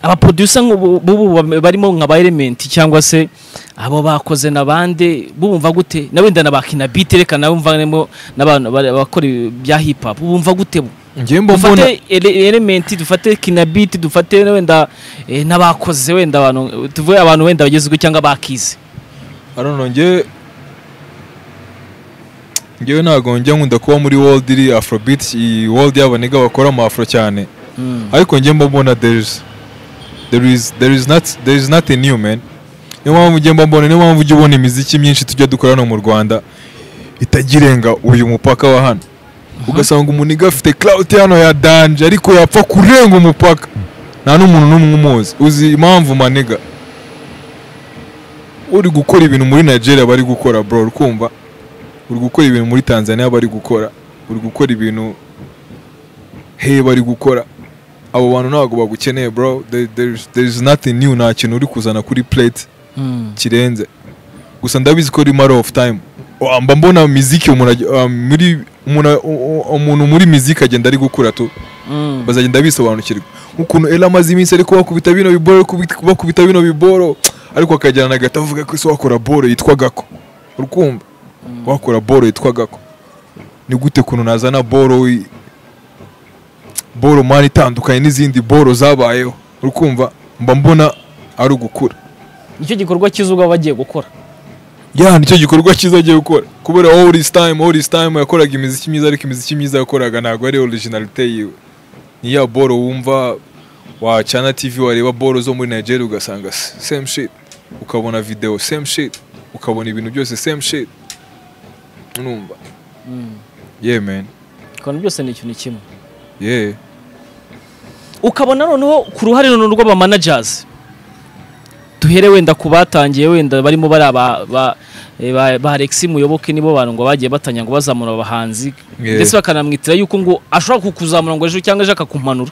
abaproducer nk'ubu bubu ba- barimo nka ba element cyangwa se abo bakoze nabande bumva gute na wenda na bakina beat reka nawe mvanemo n'abantu bari- bakora bya hip hop bumva gute bo ngewe mba mbona dufate ele- element dufate kinabit dufate wenda eh, n'abakoze wenda abantu tuvuye abantu wenda bagezweho cyangwa bakize arono ngewe ngewe ntabwo njya nkunda kuba muri world iri afrobeat iyi world y'abaniga bakora mu afro cyane Mm. ariko njye mba mbona there is there is there is not there is nothing new man niyo mpamvu njye mba mbona niyo mpamvu ujya ubona imiziki myinshi tujya dukora hano mu Rwanda itagirenga uyu mupaka wa hano ugasanga umuniga afite clout hano ya danje ariko yapfa kurenga umupaka nta n'umuntu n'umwe umuzi uzi impamvu maniga uri gukora ibintu muri Nigeria bari gukora bro urukumva uri gukora ibintu muri Tanzania bari gukora uri gukora ibintu he bari gukora abo bantu ntabwo bagukeneye bro There- there's- there is nothing new nta kintu uri kuzana kuri plate Mm. kirenze gusa ndabizi ko ari matter of time Oh, mba mbona miziki umuntu ajya- ah, muri umuntu- u- u- umuntu muri miziki agenda ari gukura tu Mm. bazagenda bisobanukirwa nk'ukuntu ela amaze iminsi ariko bakubita bino biboro ari kubi- bakubita bino biboro ariko akajyana agahita avuga ko ese wakora boro yitwa gako urukumva wakora boro yitwa gako ni gute kuntu nazana boro wi- boro mani itandukanye n'izindi boro zabayeho urukumva mba mbona ari ugukura nicyo gikorwa cyiza uba bagiye gukora ya nicyo gikorwa cyiza agiye gukora kubera all this time all this time yakoraga imiziki myiza ariko imiziki myiza yakoraga ntabwo ari originalite yiwe ni ya boro wumva wacana tv wareba boro zo muri nigeria ugasanga s- same shit ukabona video same shit ukabona ibintu byose same shit numva yeah man kandi byose ni ikintu kimwe yeah ukabona noneho ku ruhare noneho rw'abamanagers duhere wenda ku batangiye wenda barimo bari aba ba- eh, ba ba Alexis Muyoboke nibo bantu ngo bagiye batanya ngo bazamura abahanzi Yeah. ndetse bakanamwitira yuko ngo ashobora kukuzamura ngo ejo cyangwa ejo akakumanura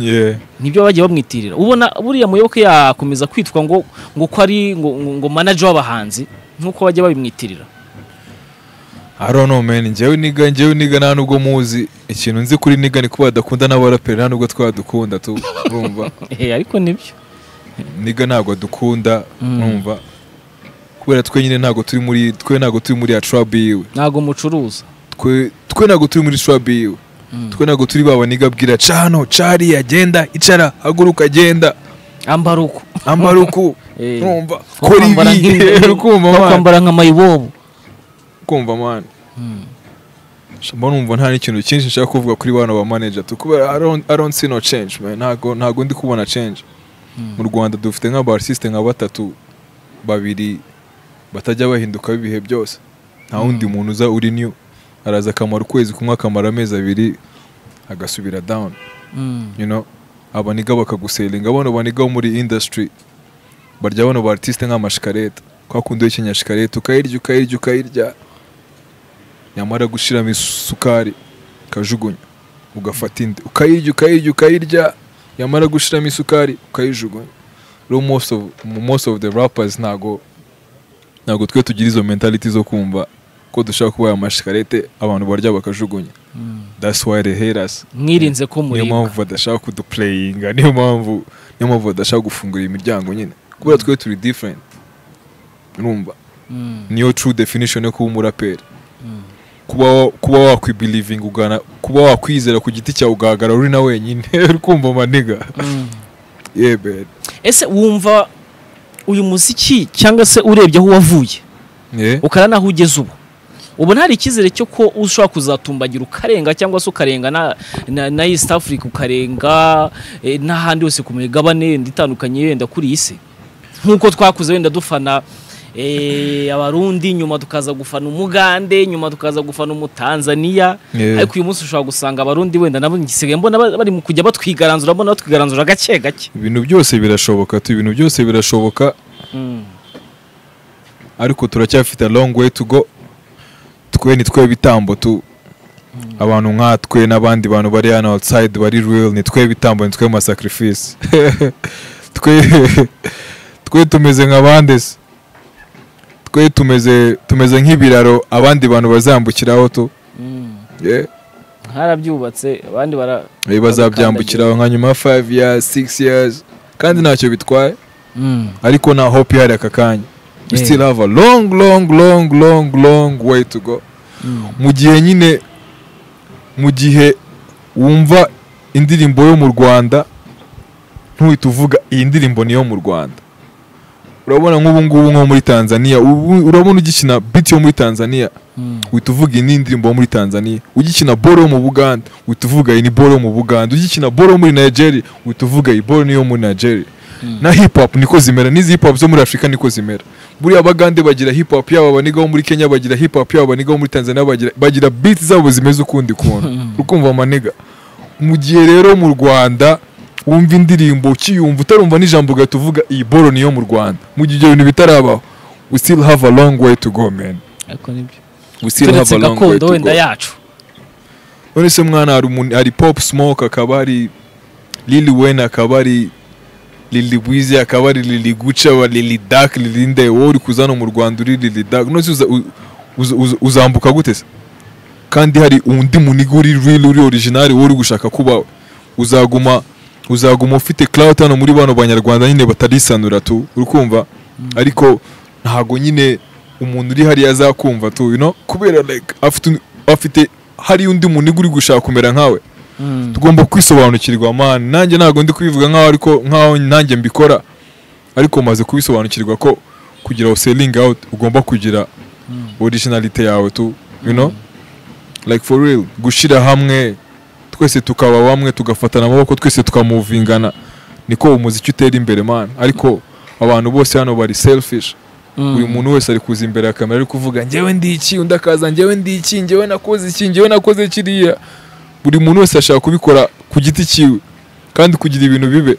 yeah nibyo bagiye bamwitirira ubona buriya muyoboke yakomeza kwitwa ngo ngo ko ari ngo, ngo, ngo manager w'abahanzi nk'uko bajya babimwitirira I don't know man njyewe niga njyewe niga nta nubwo muzi ikintu nzi kuri niga ni kuba adakunda n'abaraperi nta nubwo twadukunda tu urumva Eh, ariko nibyo niga ntabwo adukunda Mm. numva kubera twe nyine ntabwo turi muri twe ntabwo turi muri ya trab yiwe ntago mucuruza twe twe ntabwo turi muri trab yiwe twe ntabwo turi baba niga abwira cano cari agenda icara haguruka agenda ambara uko ambara uku Eh. numva Nko kora kwambara ibi nk'indege, urukumva nko man kwambara nka mayibobo kumva man mba numva nta n'ikintu cyinshi nshaka kuvuga kuri bano ba manager tu kubera I don't- I don't see no change man ntago ntago ndi kubona change mu Rwanda dufite nk'aba artiste nka batatu babiri batajya bahinduka ibihe byose nta wundi muntu uza uri new araza akamara ukwezi kumwe akamara amezi abiri agasubira down Mm. you know abaniga bakaguselinga bano baniga bo muri industry barya bano ba artiste nk'amashikareta kwa kundi w'ikinyashikareta ukayirya ukayirya ukayirya nyamara gushiramo isukari ukajugunya ugafata indi ukayirya ukayirya ukayirya nyamara gushiramo isukari ukayijugunya rero most of most of the rappers ntago ntago twe tugira izo mentality zo kumva ko dushaka kuba amashikarete abantu barya bakajugunya that's why they hate us mwirinze ko niyo muribwa mpamvu badashaka kudupureyinga niyo mpamvu niyo mpamvu badashaka gufungura imiryango nyine kubera twe turi different urumva Mm. niyo true definition yo kuba umuraperi kuba wa- kuba wakwibelieving ugana kuba wakwizera ku giti cyawe ugahagarara uri na wenyine uri kumva maniga Mm. yeah man ese wumva uyu muziki cyangwa se urebye aho wavuye yeah ukara n'aho ugeze ubu ubona hari icyizere cyo ko ushobora kuzatumbagira ukarenga cyangwa se ukarenga na, na, na East Africa ukarenga eh, n'ahandi hose ku migabane yenda itandukanye yenda kuri iyi si nk'uko twakuze wenda dufana eh, abarundi nyuma tukaza gufana umugande nyuma tukaza gufana umutanzaniya Yeah. ariko uyu munsi ushobora gusanga abarundi wenda nabo ngisigaye mbona ba- bari mu kujya batwigaranzura mbona batwigaranzura gake gake ibintu byose birashoboka tu ibintu byose birashoboka Mm. ariko turacyafite a long way to go twe ni twe bitambo tu abantu nkatwe n'abandi bantu bari hano outside bari real ni twe bitambo ni twe masacrifice twe twe tumeze nka bande se twe tumeze tumeze nk'ibiraro abandi bantu bazambukiraho tu Mm. yeah. harabyubatse abandi bara Eh, bazabyambukiraho nka nyuma ya 5 years 6 years kandi ntacyo bitwaye Mm. ariko nta hope ihari aka kanya we Yeah. still have a long long long long long way to go Mm. mu gihe nyine mu gihe wumva indirimbo yo mu rwanda ntuhita uvuga iyi ndirimbo niyo mu rwanda urabona nk'ubu ngubu nko muri tanzania ubu- urabona ugikina biti yo muri tanzania Mm. uhita uvuga iyi ni indirimbo yo muri tanzania ugikina boro yo mu buganda uhita uvuga iyi ni boro yo mu buganda ugikina boro yo muri nigeria uhita uvuga iyi boro niyo muri nigeria na hip hop niko zimera n'izi hip hop zo muri afurika niko zimera buriya abagande bagira hip hop yabo abanigaho muri kenya bagira hip hop yabo abanigaho muri tanzania bagira, bagira beat zabo zimeze ukundi kuntu ukumva amaniga mu gihe rero mu rwanda wumva indirimbo ukiyumva utarumva n'ijambo ugahita uvuga iyi boro niyo mu rwanda mu gihe ibyo bintu bitarabaho we still have a long way to go man Ariko nibyo. we still have Turetse a long way gakondo to wenda go yacu. none se mwana hari umuntu hari pop smoke akaba hari lili wen akaba hari lili bwize akaba hari lili guca aba lili dak lili nde wowe uri kuza hano mu rwanda uri lili dak none se uza- u- uza- uza- uzambuka gute se kandi hari undi muniga uri real uri original wowe uri gushaka kuba uzaguma uzaguma ufite clout hano muri bano banyarwanda nyine batarisanura tu uri kumva ariko ntago nyine umuntu uri hariya azakumva tu you know kubera like afite afite hari undi muniga uri gushaka kumera nkawe Mm. tugomba kwisobanukirwa man nanjye ntabwo ndi kubivuga nkaho ariko nkaho nanjye mbikora ariko maze kubisobanukirwa ko kugira ngo selling out ugomba kugira originality yawe tu you know like for real gushyira hamwe twese tukaba bamwe tugafatana amaboko twese tukamuvingana niko umuziki utera imbere man ariko abantu bose hano bari selfish Mm. buri muntu wese ari kuza imbere ya kamera ari kuvuga njyewe ndi iki undi akaza njyewe ndi iki njyewe nakoze iki njyewe nakoze kiriya buri muntu wese ashaka kubikora ku giti cyiwe kandi kugira ibintu bibe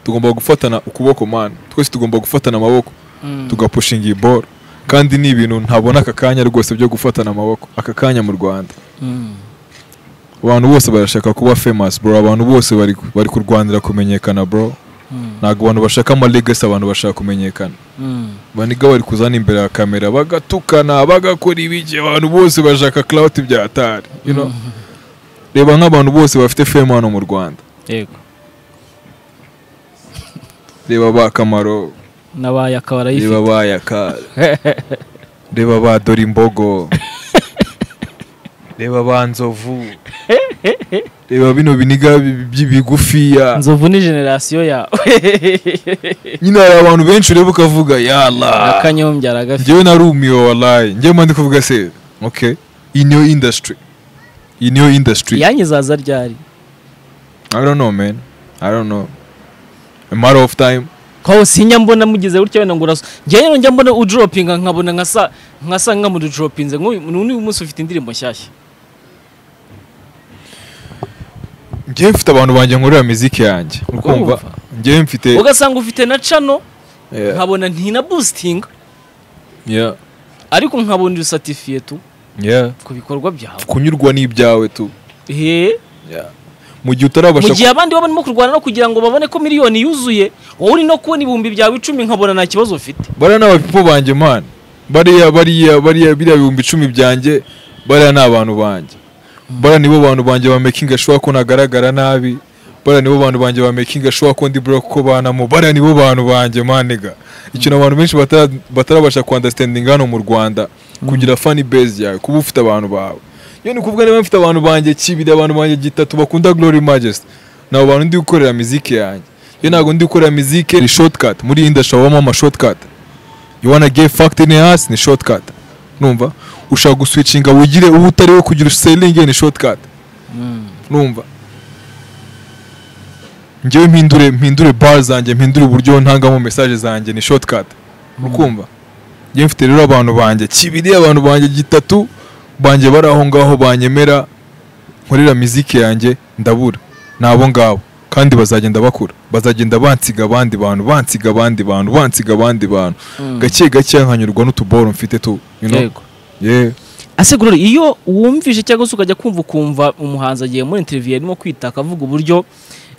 tugomba gufatana ukuboko man twese tugomba gufatana amaboko Mm. tugapushinga iyi boro kandi ni ibintu ntabona aka kanya rwose byo gufatana amaboko aka kanya mu rwanda Mm. abantu bose barashaka kuba famous bro abantu bose bari, bari kurwanira kumenyekana bro Mm. ntabwo abantu bashaka ama legacy abantu bashaka kumenyekana Mm. baniga bari kuzana imbere ya kamera bagatukana bagakora ibiki abantu bose bashaka clout bya tari you know? reba nk'abantu bose bafite fame hano mu rwanda Yego. reba ba kamaro Nabaye akaba arayifite. reba ba yakari reba ba dore imbogo reba ba nzovu reba bino biniga bi- by'ibigufiya Nzovu ni generasiyo yawe. nyine hari abantu benshi ureba ukavuga yala Akanyombya aragafite. njyewe narumiwe walayi njyewe mba ndi kuvuga se okay iyi niyo industry iyi niyo industry Iyanyu izaza ryari? I don't know, man. I don't know. A matter of time. Kwaho sinya mbona mugize gutya wenda ngo uraso. Njyewe rero njya mbona udropinga nkabona nkasa nkasa nkamudropinze nk'uyu n'uyu munsi ufite indirimbo nshyashya. Njyewe mfite abantu banjye nkorera miziki yanjye. Urukumva? Urumva? Njyewe mfite... Ugasanga ufite na channel Yeah. nkabona ntina boosting Yeah. ariko nkabona urusatifiye tu Yeah. ku bikorwa byawe. Kunyurwa n'ibyawe tu. Ehe. Mu gihe mu utarabasha... gihe abandi bo barimo kurwana no kugira ngo babone ko miliyoni yuzuye wowe uri no kubona ibihumbi byawe icumi nkabona nta kibazo ufite Bariya ni abapipo banjye, man. Bariya, bariya, bariya, biriya bihumbi icumi byanjye, bariya ni abantu banjye. Bariya nibo bantu banjye ba making sure ko nagaragara nabi. Bariya nibo bantu banjye ba making sure ko ndi broke ko banamo. Bariya nibo bantu banjye, man, nigga. Ikintu abantu benshi batara- batarabasha ku understanding hano mu Rwanda. Kugira fan base yawe, kuba ufite abantu bawe. Iyo ni kuvuga niba mfite abantu banjye kibiri, abantu banjye gitatu bakunda Glory Majesty. Nabo bantu ndi gukorera muziki yanjye. Iyo ntabwo ndi gukorera muziki ni shortcut. Muri iyi industry habamo ama shortcut. You wanna get fucked in the ass ni shortcut. Numva? Ushaka guswitchinga wigire uba utari we kugira selling ni shortcut. Numva? Njyewe mpindure mpindure bar zanjye mpindure uburyo ntangamo message zanjye ni shortcut. Ukumva? Njyewe mfite rero abantu banjye kibiri abantu banjye gitatu banjye bari aho ngaho banyemera nkorera miziki yanjye ndabura ni abo ngabo kandi bazagenda bakura bazagenda bansiga abandi bantu bansiga abandi bantu bansiga abandi bantu gake gake nkanyurwa n'utuboro mfite tu you know? yeah. asigurura iyo wumvise cyangwa se ukajya kumva ukumva umuhanzi agiye muri interview arimo kwitaka avuga uburyo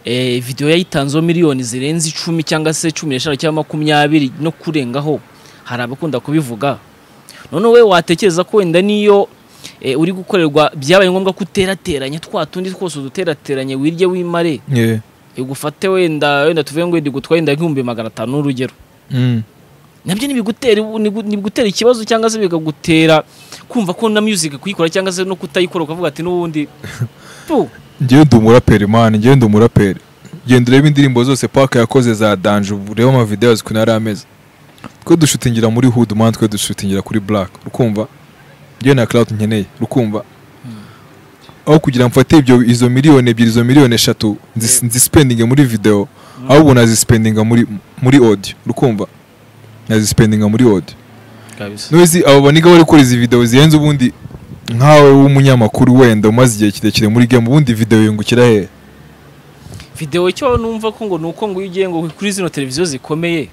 eh, video yayitanzeho miliyoni zirenze icumi cyangwa se cumi n'eshanu cyangwa makumyabiri no kurengaho hari abakunda kubivuga none wowe watekereza ko wenda niyo eh, uri gukorerwa byabaye ngombwa ko uterateranya twa tundi twose uduterateranye wirya wimare Yeah. igufate wenda wenda tuvuge ngo wenda igutwaye inda nk'ibihumbi magana atanu n'urugero Mm. nabyo nibigutera nigu- nibigutera ikibazo cyangwa se bikagutera kumva ko na music kuyikora cyangwa se no kutayikora ukavuga ati n'ubundi pu njyewe ndi umuraperi mani njyewe ndi umuraperi genda urebe indirimbo zose paka yakoze za danje ubu urebe amavidewo azwi yari ameze twe dushutingira muri hood mani twe dushutingira kuri black urukumva njyewe na cloud nkeneye urukumva aho kugira mfate ibyo izo miliyoni ebyiri izo miliyoni eshatu nzi- nzisipendinge muri video ahubwo nazisipendinga muri muri audio urukumva nazisipendinga muri audio kabisa ntuzi abo baniga bari gukora izi video zihenze ubundi nkawe w'umunyamakuru wenda umaze igihe kirekire muri game ubundi video yungukira hehe video cyo numva ko ngo nuko ngo iyo ugiye ngo kuri zino televiziyo zikomeye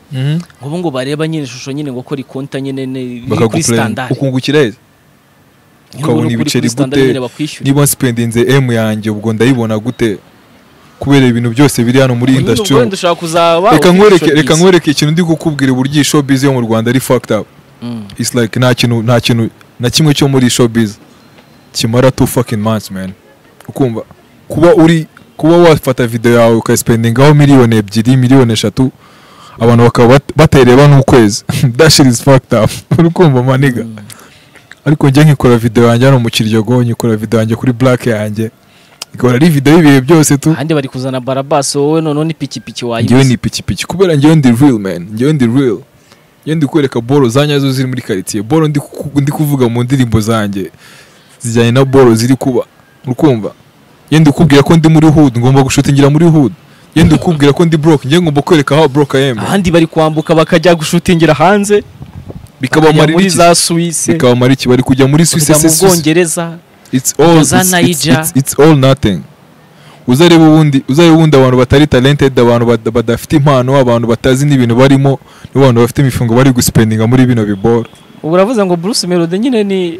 ngo bo ngo bareba nyine ishusho nyine ngo kora ikonta nyine ne- iri kuri bakagupurenda standard ukungukira heza Nyine ngo ukabona ni ukuri ibiceri kuri standard gute, nyine bakwishyura niba nsipendinze emu yanjye ubwo ndayibona gute kubera ibintu byose biri hano muri Nyine ubwo wenda industry ushaka kuzaba reka ufite nkwereke ishusho reka byiza. nkwereke ikintu ndi kukubwira uburyo iyi showbiz yo mu Rwanda ari fucked up Mm. it's like nta kintu nta kintu na kimwe cyo muri showbiz kimara two fucking months man ukumva kuba uri kuba wafata video yawe ukayisipendingaho miliyoni ebyiri miliyoni eshatu abantu bakaba bat- batereba n'ukwezi that shit is fucked up urukumva maniga ariko njye nkikora video yanjye hano mu Kiryogo nkikora video yanjye kuri black yanjye ikora ari video y'ibihe byose tu ahandi bari kuzana barabasi wowe noneho n'ipikipiki njyewe ni wayibuze ipikipiki kubera njyewe ndi real man njyewe ndi real njyewe ndi kwereka boro zanyazo ziri muri quartier boro ndi ku- ndi kuvuga mu ndirimbo zanjye zijyanye na boro ziri kuba urukumva njyewe ndi kubwira ko ndi muri hood ngomba gushutingira muri hood njyewe ndi kubwira ko ndi broke njyewe ngomba kwereka how broke I am ahandi bari kwambuka bakajya gushutingira hanze bakajya bikabamarira muri iki za suwise bikabamara iki bari kujya muri Suisse kujya mu se Suisse bwongereza it's all za it's, it's, Niger. it's, it's all nothing uzareba ubundi uzareba ubundi abantu batari talented abantu bada- badafite impano abantu batazi n'ibintu barimo nibo bantu bafite imifungo bari guspendinga muri bino biboro ubu uravuze ngo Bruce Melody nyine ni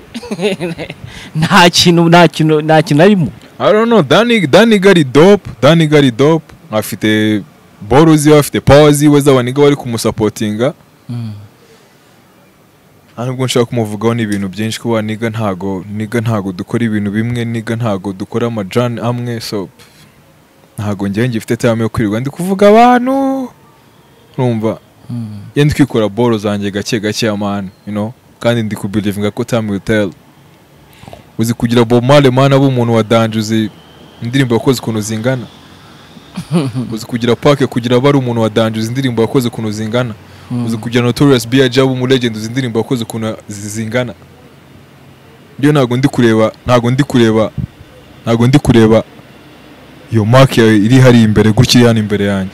nta kintu nta kintu nta kintu arimo I don't know Danny Danny Gary dope Danny Gary dope afite boro ziwe afite power ziwe z'abaniga bari kumusapotinga nta nubwo nshaka kumuvugaho ni ibintu byinshi kuba niga ntago niga ntago dukora ibintu bimwe niga ntago dukora amajani amwe so ntago njyewe ngifite time yo kwirirwa ndi kuvuga abantu urumva njye ndi kwikora boro zanjye gake gake amani you know kandi ndi kubirivinga ko time will tell uzi kugira Bob Marley mana aba umuntu wa danje uzi indirimbo yakoze ukuntu zingana uzi kugira Pake kugira aba ari umuntu wa danje uzi indirimbo yakoze ukuntu zingana uzi kugira Notorious B.I.G aba umu legend uzi indirimbo yakoze ukuntu zi- zingana njyewe ntago ndi kureba ntago ndi kureba ntago ndi kureba iyo mark yawe iri hariya imbere gutya iri hano imbere yanjye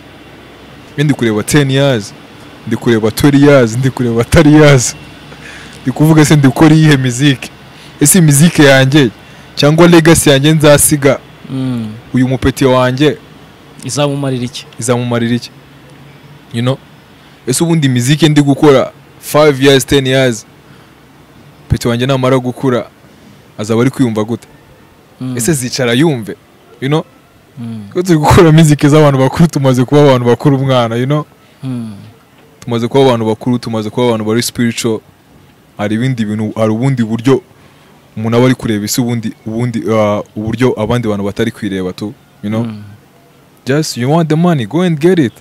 Njye ndi kureba 10 years ndi kureba 20 years ndi kureba 30 years ndi kuvuga se ndi gukora iyihe miziki ese miziki yanjye cyangwa legacy yanjye nzasiga uyu mupeti wanjye izamumarira iki izamumarira iki you know ese ubundi miziki ndi gukora 5 years 10 years peti wanjye namara gukura azaba ari kwiyumva gute ese zicara yumve you know ko turi gukora miziki z'abantu bakuru tumaze kuba abantu bakuru umwana you know tumaze kuba abantu bakuru tumaze kuba abantu bari spiritual hari ibindi bintu hari ubundi buryo umuntu aba ari kureba isi ubundi ubundi uh, uburyo abandi bantu batari kwireba tu you know just you want the money go and get it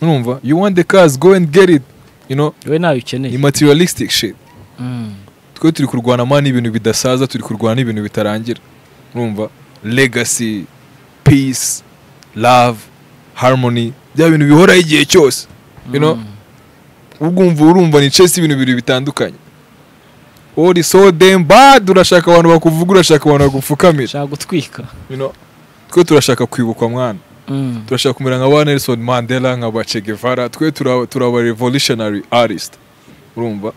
urumva you want the cars go and get it you know we nawe ni ukeneye materialistic shit Mm. twe turi kurwana mani ibintu bidasaza turi kurwana n'ibintu bitarangira urumva legacy peace love harmony bya bintu bihoraho igihe cyose you know ubwumva urumva ni chess ibintu bibiri bitandukanye ori so damn bad urashaka abantu bakuvuga urashaka abantu bagupfukamira ushaka gutwika you know twe turashaka kwibukwa mwana turashaka kumera nka ba Nelson Mandela nka ba Che Guevara twe tura- turaba revolutionary artist urumva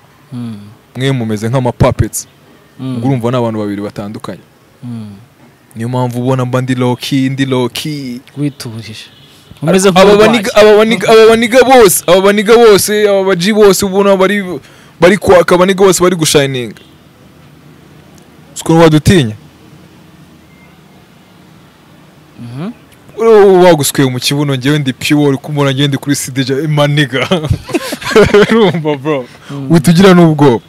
mwe mumeze nk'ama puppets ubwo urumva ni abantu babiri batandukanye niyo mpamvu ubona mba ndi loki ndi loki witurije umeze aba nk'uburwayi baniga aba baniga aba baniga bose aba baniga bose aba baji bose ubona bari bari kwaka abaniga bose bari gushininga uzi ukuntu badutinya Mhm. Uriya wagusweye mu kibuno njyewe ndi piwo uri kumubona njyewe ndi kuri sidija maniga urumva bro witugira n'ubwoba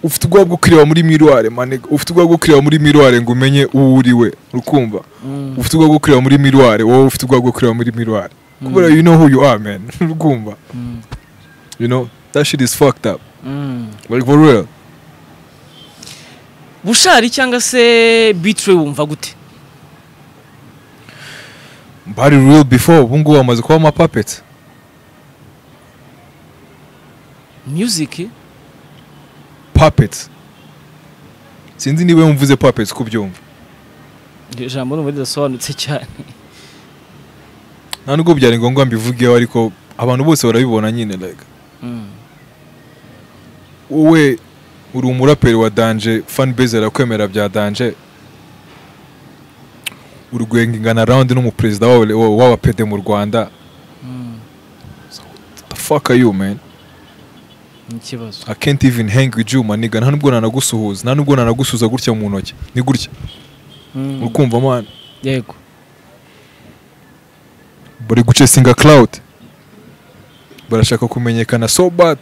ufite ubwoba bwo kwireba muri mirware mane ufite ubwoba bwo kwireba muri mirware ngo umenye uwo uriwe urukumva ufite ubwoba bwo kwireba muri mirware wowe ufite ubwoba bwo kwireba muri mirware kubera you know who you are man urukumva you know that shit is fucked up like for real bushari cyangwa se bitire wumva gute bari real before ubu ngubu bamaze kuba ama puppets music puppets sinzi niba mvuze puppets ko ubyumva iryo jambo n'ubundi ridasobanutse cyane nta nubwo byari ngombwa mbivugeho ariko abantu bose barabibona nyine like Mm. wowe uri umuraperi wa danje fanbase arakwemera bya danje uri guhengingana rawundi n'umuperezida w'aba- wa- w'abapede mu rwanda Mm. the fuck are you man ni ikibazo I can't even hang with you maniga nta nubwo nanagusuhuza nta nubwo nanagusuhuza gutya mu ntoki ni gutya Mm. urukumva man yego bari gucesinga cloud barashaka kumenyekana so bad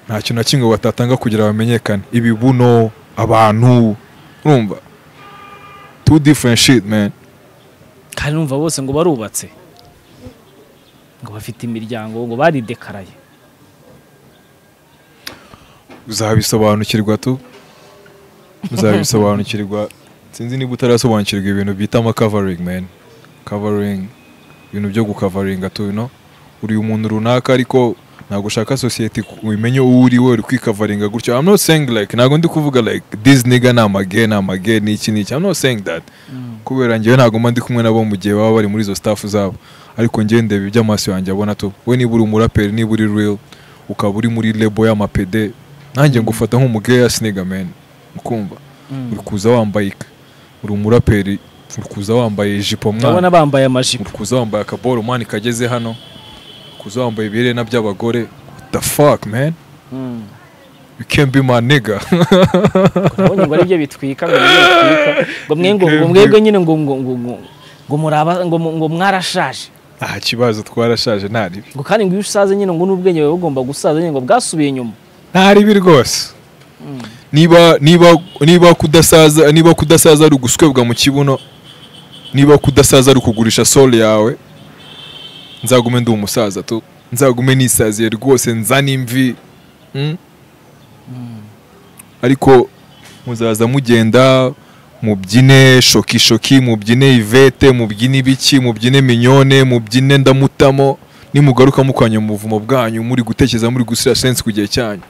nta kintu na kimwe batatanga kugira bamenyekane ibibuno abantu urumva two different shit man kandi numva bose ngo barubatse ngo bafite imiryango ngo baridekaraye uzabisobanukirwa tu uzabisobanukirwa sinzi niba utarasobanukirwa ibintu bita ama covering man covering ibintu byo gukavaringa tu no uri umuntu runaka ariko ntabwo ushaka sosiyete umenye uwo uri we uri kwikavaringa gutyo I'm not saying like ntabwo ndi kuvuga like this nigga ni amage ni amage ni iki ni iki I'm not saying that kubera njyewe ntabwo mba ndi kumwe nabo mu gihe baba bari muri izo staff zabo ariko njyewe ndeba iby'amaso yanjye abona tu we niba uri umuraperi niba uri real ukaba uri muri lebo y'amapede nanjye ngufata nk'umugeya siniga man ukumva uri kuza wambaye ika uri umuraperi uri kuza wambaye ijipo mwana ndabona bambaye amajipo uri kuza wambaye akaboro mwana kageze hano uri kuza wambaye ibirena by'abagore what the fuck man Mm. you can't be my nigga urabona ngo aribyo bitwika ngo nibyo bitwika ngo mwe ngo ngo mwebwe nyine ngo ngo ngo ngo ngo muraba ngo mu- ngo mwarashaje nta kibazo twarashaje nta ribi ngo kandi ngo iyo usaze nyine ngo n'ubwenge buba bugomba gusaza nyine ngo bwasubiye inyuma nta ribi rwose niba niba niba kudasaza niba kudasaza ari uguswebwa mu kibuno niba kudasaza ari ukugurisha sole yawe nzagume ndi umusaza tu nzagume nisaziye rwose nzane imvi mm? ariko muzaza mugenda mubyine shoki shoki mubyine ivete mubyine ibiki mubyine minyone mubyine ndamutamo nimugaruka mukanya mu buvumo bwanyu muri gutekereza muri gusira sense ku gihe cyanyu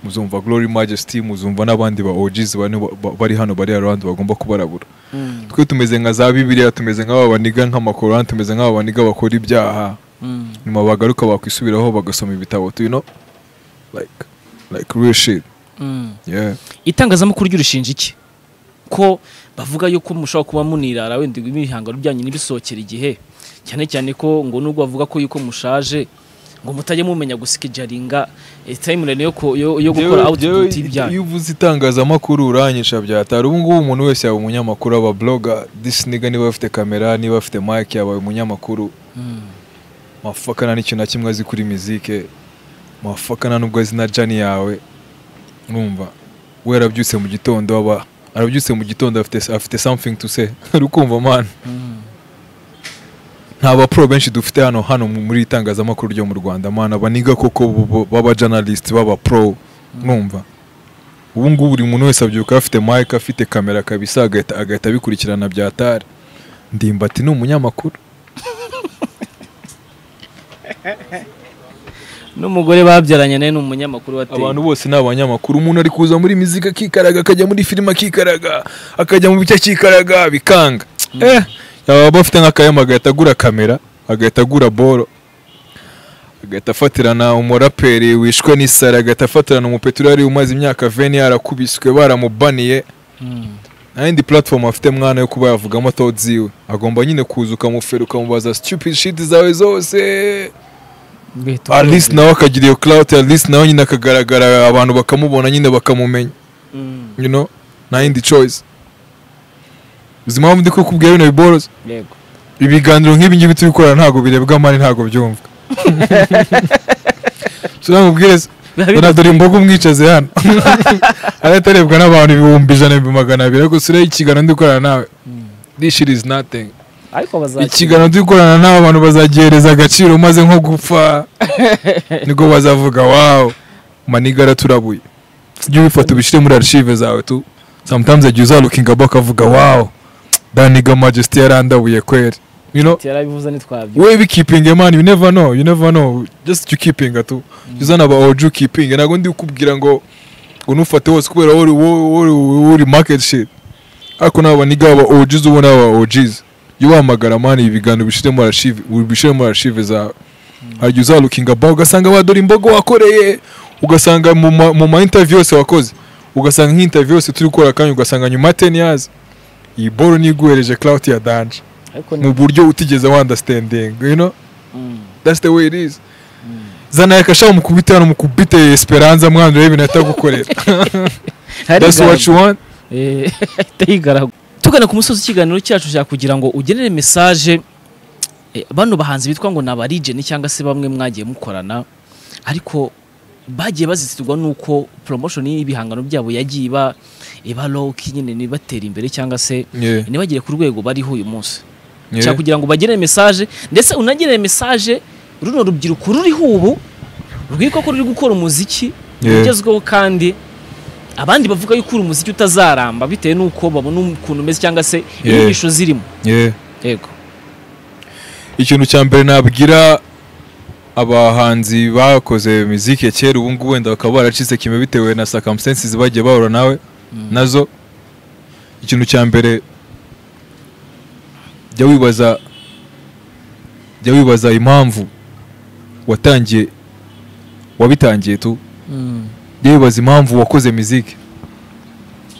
muzumva glory majesty muzumva n'abandi ba OGs bane ba- ba- bari hano bari around bagomba kubarabura Mm. twe tumeze nka za bibiliya tumeze nk'aba baniga nk'amakorani tumeze nk'aba baniga bakora ibyaha Mm. nyuma bagaruka bakwisubiraho bagasoma ibitabo tu you know like like real shit Mm. yeah itangazamakuru ry'urushinja iki ko bavuga yuko mushobora kuba munirara wenda ibihangano byanyu ntibisohokere igihe cyane cyane ko ngo nubwo bavuga ko yuko mushaje ngo mutajya mumenya gusikijaringa tayimurene yo, ku- yo, yo gukora Jewe- output jewe y'ibyanyu iyo uvuze itangazamakuru uranyisha byatari ubu ngubu umuntu wese yaba umunyamakuru aba bloga this nigga niba afite kamera niba afite mic yabaye umunyamakuru Mm. mafaka nta n'ikintu na kimwe azi kuri mizike mafaka nta nubwo azi na jani yawe numva we yarabyutse mu gitondo aba arabyutse mu gitondo afite afite something to say urukumva man Mm. nta ba pro benshi dufite hano hano mu- muri itangazamakuru ryo mu Rwanda man abaniga koko bo- bo- baba journalist baba pro numva ubu ngubu buri muntu wese abyuka afite mic afite kamera kabisa agahita agahita abikurikirana byatari ndimbati ni umunyamakuru n'umugore babyaranye nawe ni umunyamakuru wa abantu bose ni abanyamakuru umuntu ari kuza muri mizika akikaraga akajya muri filime akikaraga akajya mu bice akikaraga bikanga eh yaba bafite nk'akayama agahita agura kamera agahita agura boro agahita afatirana umuraperi wishwe n'isari agahita afatirana umupeturari umaze imyaka veni yarakubiswe baramubaniye Mm. nta yindi platform afite mwana yo kuba yavugamo atawuti ziwe agomba nyine kuza ukamufera ukamubaza stupid shit zawe zose Ngahita at least nawe akagira iyo clout at least nawe nyine akagaragara abantu bakamubona nyine bakamumenya Mm. you know nta yindi choice uzi impamvu ndi kukubwira bino biboroza yego ibiganiro nk'ibi ngibi tubikorana ntabwo birebwa mani ntabwo byumva sinamubwire se biba bimeze dore imboga umwicaze hano aratarebwa n'abantu ibihumbi ijana n'ibihumbi magana abiri ariko sura y'ikiganiro ndi gukorana nawe this shit is nothing ariko bazakira ikiganiro ndi gukorana nawe abantu bazagihereza agaciro umaze nko gupfa nibwo bazavuga wawu manigara turabuye ujye ubifata ubishyire muri archive zawe tu sometimes agiye uzarukinga bo akavuga wawu daniga majesty yarandabuye kweri you know yarabivuze ntitwabyumva we be keeping a man you never know you never know just you keeping tu uzana aba oju keeping ntabwo ndi kukubwira ngo ngo nufate wose kubera wowe wowe- wowe uri market shit ariko n'aba niga aba ojiz ubu n'aba ojiz iyo wahamagara mani ibi biganiro ubishyire muri archive ubishyire muri archive zawe hajya uzarukinga ba ugasanga wadora imboga wakoreye ugasanga mu ma- mu ma interview yose wakoze ugasanga nk'interview yose turi gukora kandi ugasanga nyuma ya 10 years iyi boro niyo iguhereje clout ya danje ariko ni mu buryo utigeze wandastandinga you know that's the way it is zana yakasha mukubite hano mukubite esperanza mwana urebe natagukorera that's what you want itayigaragwa tugana ku musozi w'ikiganiro cyacu cya kugira ngo ugenere mesaje eh, bano bahanzi bitwa ngo ni abarijeni cyangwa se bamwe mwagiye mukorana ariko bagiye bazitirwa n'uko promotion y'ibihangano byabo yagiye iba iba roki nyine ntibatera imbere cyangwa se Yeah, ntibagere ku rwego bariho uyu munsi yeah. cya kugira ngo bagenere mesaje ndetse unagenere mesaje runo rubyiruko ruriho ubu rwitwa ko ruri gukora umuziki Yeah. ugezweho kandi abandi bavuga yuko uri umuziki utazaramba bitewe n'uko babona ukuntu umeze cyangwa se Yeah. inyigisho zirimo Yeah. yego ikintu cya mbere nabwira abahanzi bakoze miziki ya kera ubu ngubu wenda bakaba baracitse kime bitewe na circumstances bagiye bahura nawe nazo ikintu cya mbere jya wibaza jya wibaza impamvu watangiye wabitangiye tu jya wibaza impamvu wakoze miziki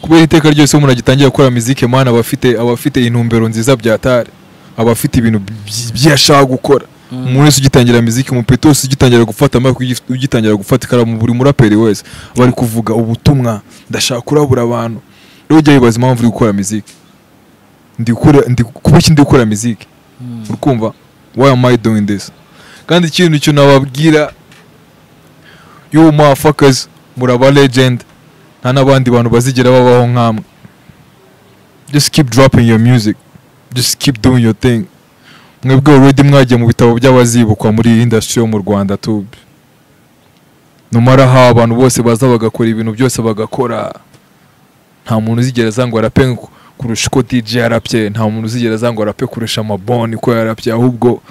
kubera iteka ryose iyo umuntu agitangira gukora miziki mana aba afite aba afite intumbero nziza byatare aba afite ibintu by- byo ashaka gukora umuntu wese ugitangira miziki umupeto wese ugitangira gufata amajwi ugif- ugitangira gufata ikaramu buri muraperi wese aba ari kuvuga ubutumwa ndashaka kurabura abantu rero jya wibaza impamvu uri gukora miziki ndi gukora ndi kuba iki ndi gukora miziki uri kumva why am I doing this kandi ikintu cyo nababwira you motherfuckers muri aba legend nta n'abandi bantu bazigera babaho nk'amwe just keep dropping your music just keep doing your thing mwebwe already mwagiye mu bitabo by'abazibukwa muri iyi industry yo mu Rwanda tu no matter how abantu bose baza bagakora ibintu byose bagakora nta muntu uzigera aza ngo arape nk- kurusha uko DJ yarapye nta muntu uzigera aza ngo arape kurusha amaboni uko yarapye ahubwo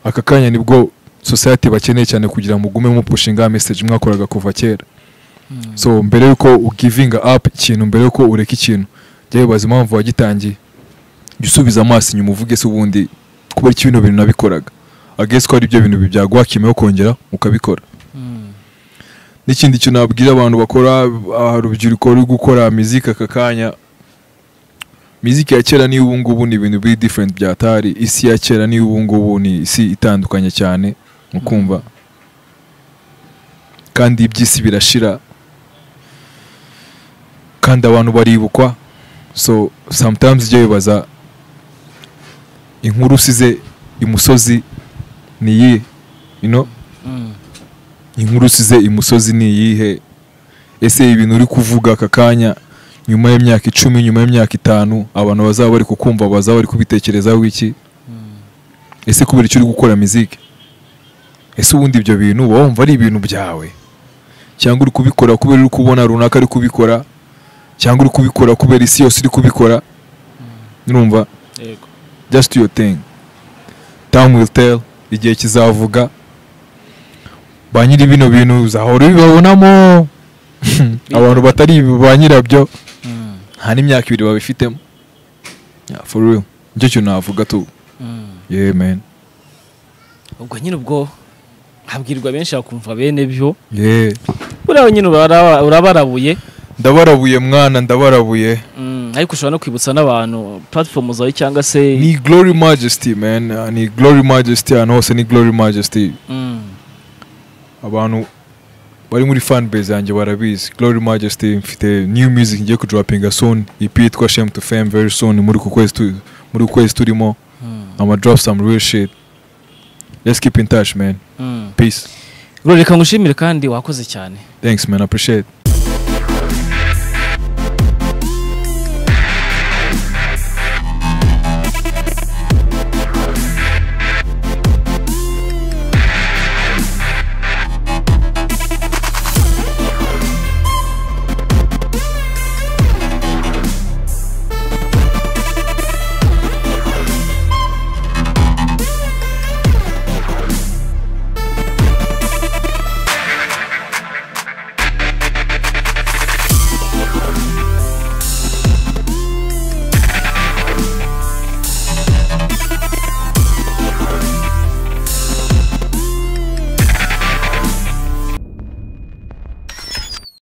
aka kanya nibwo society bakeneye cyane kugira ngo mugume mupushinga message mwakoraga kuva kera so mbere yuko ugivinga up ikintu mbere yuko ureka ikintu jya wibaza impamvu wagitangiye jya usubiza amaso inyuma uvuge se ubundi kuba iki bino bintu nabikoraga agese ko ari byo bintu byaguha kimwe kongera ukabikora n'ikindi kintu nabwira abantu bakora ah, urubyiruko ruri gukora miziki aka kanya miziki ya kera n'iyo ubu ngubu ni ibintu biri different byatari isi ya kera n'iyo ubu ngubu ni isi itandukanye cyane mu kumva kandi iby'isi birashira kandi abantu baribukwa so sometimes ujya wibaza inkuru usize imusozi ni iyihe you know inkuru usize imusozi ni iyihe ese ibintu uri kuvuga aka kanya nyuma y'imyaka icumi nyuma y'imyaka itanu abantu bazaba bari kukumva bazaba bari kubitekerezaho iki ese kubera icyo uri gukora miziki ese ubundi ibyo bintu uba wumva ari ibintu byawe cyangwa uri kubikora kubera uri kubona runaka ari kubikora cyangwa uri kubikora kubera isi yose iri kubikora urumva yego just your thing time will tell igihe kizavuga ba nyiri bino bintu uzahora ubibabonamo abantu batari ba nyirabyo nta n'imyaka ibiri babifitemo yeah, for real nicyo kintu navuga tu yeah man ubwo nyine ubwo habwirwa benshi bakumva bene byo yeah buriya nyine uraba- urabarabuye ndabarabuye mwana ndabarabuye Mm, ariko ushobora no kwibutsa n'abantu platform zawe cyangwa se ni glory majesty man Ah, ni glory majesty ahantu hose ni glory majesty Mm, abantu bari muri fan base yanjye barabizi Glory Majesty mfite new music ngiye kudropinga soon EP yitwa Shame to Fame very soon muri ku kwezi tu- muri ku kwezi turimo mm, ama drop some real shit let's keep in touch man mm. peace rurereka ngushimire kandi wakoze cyane thanks man appreciate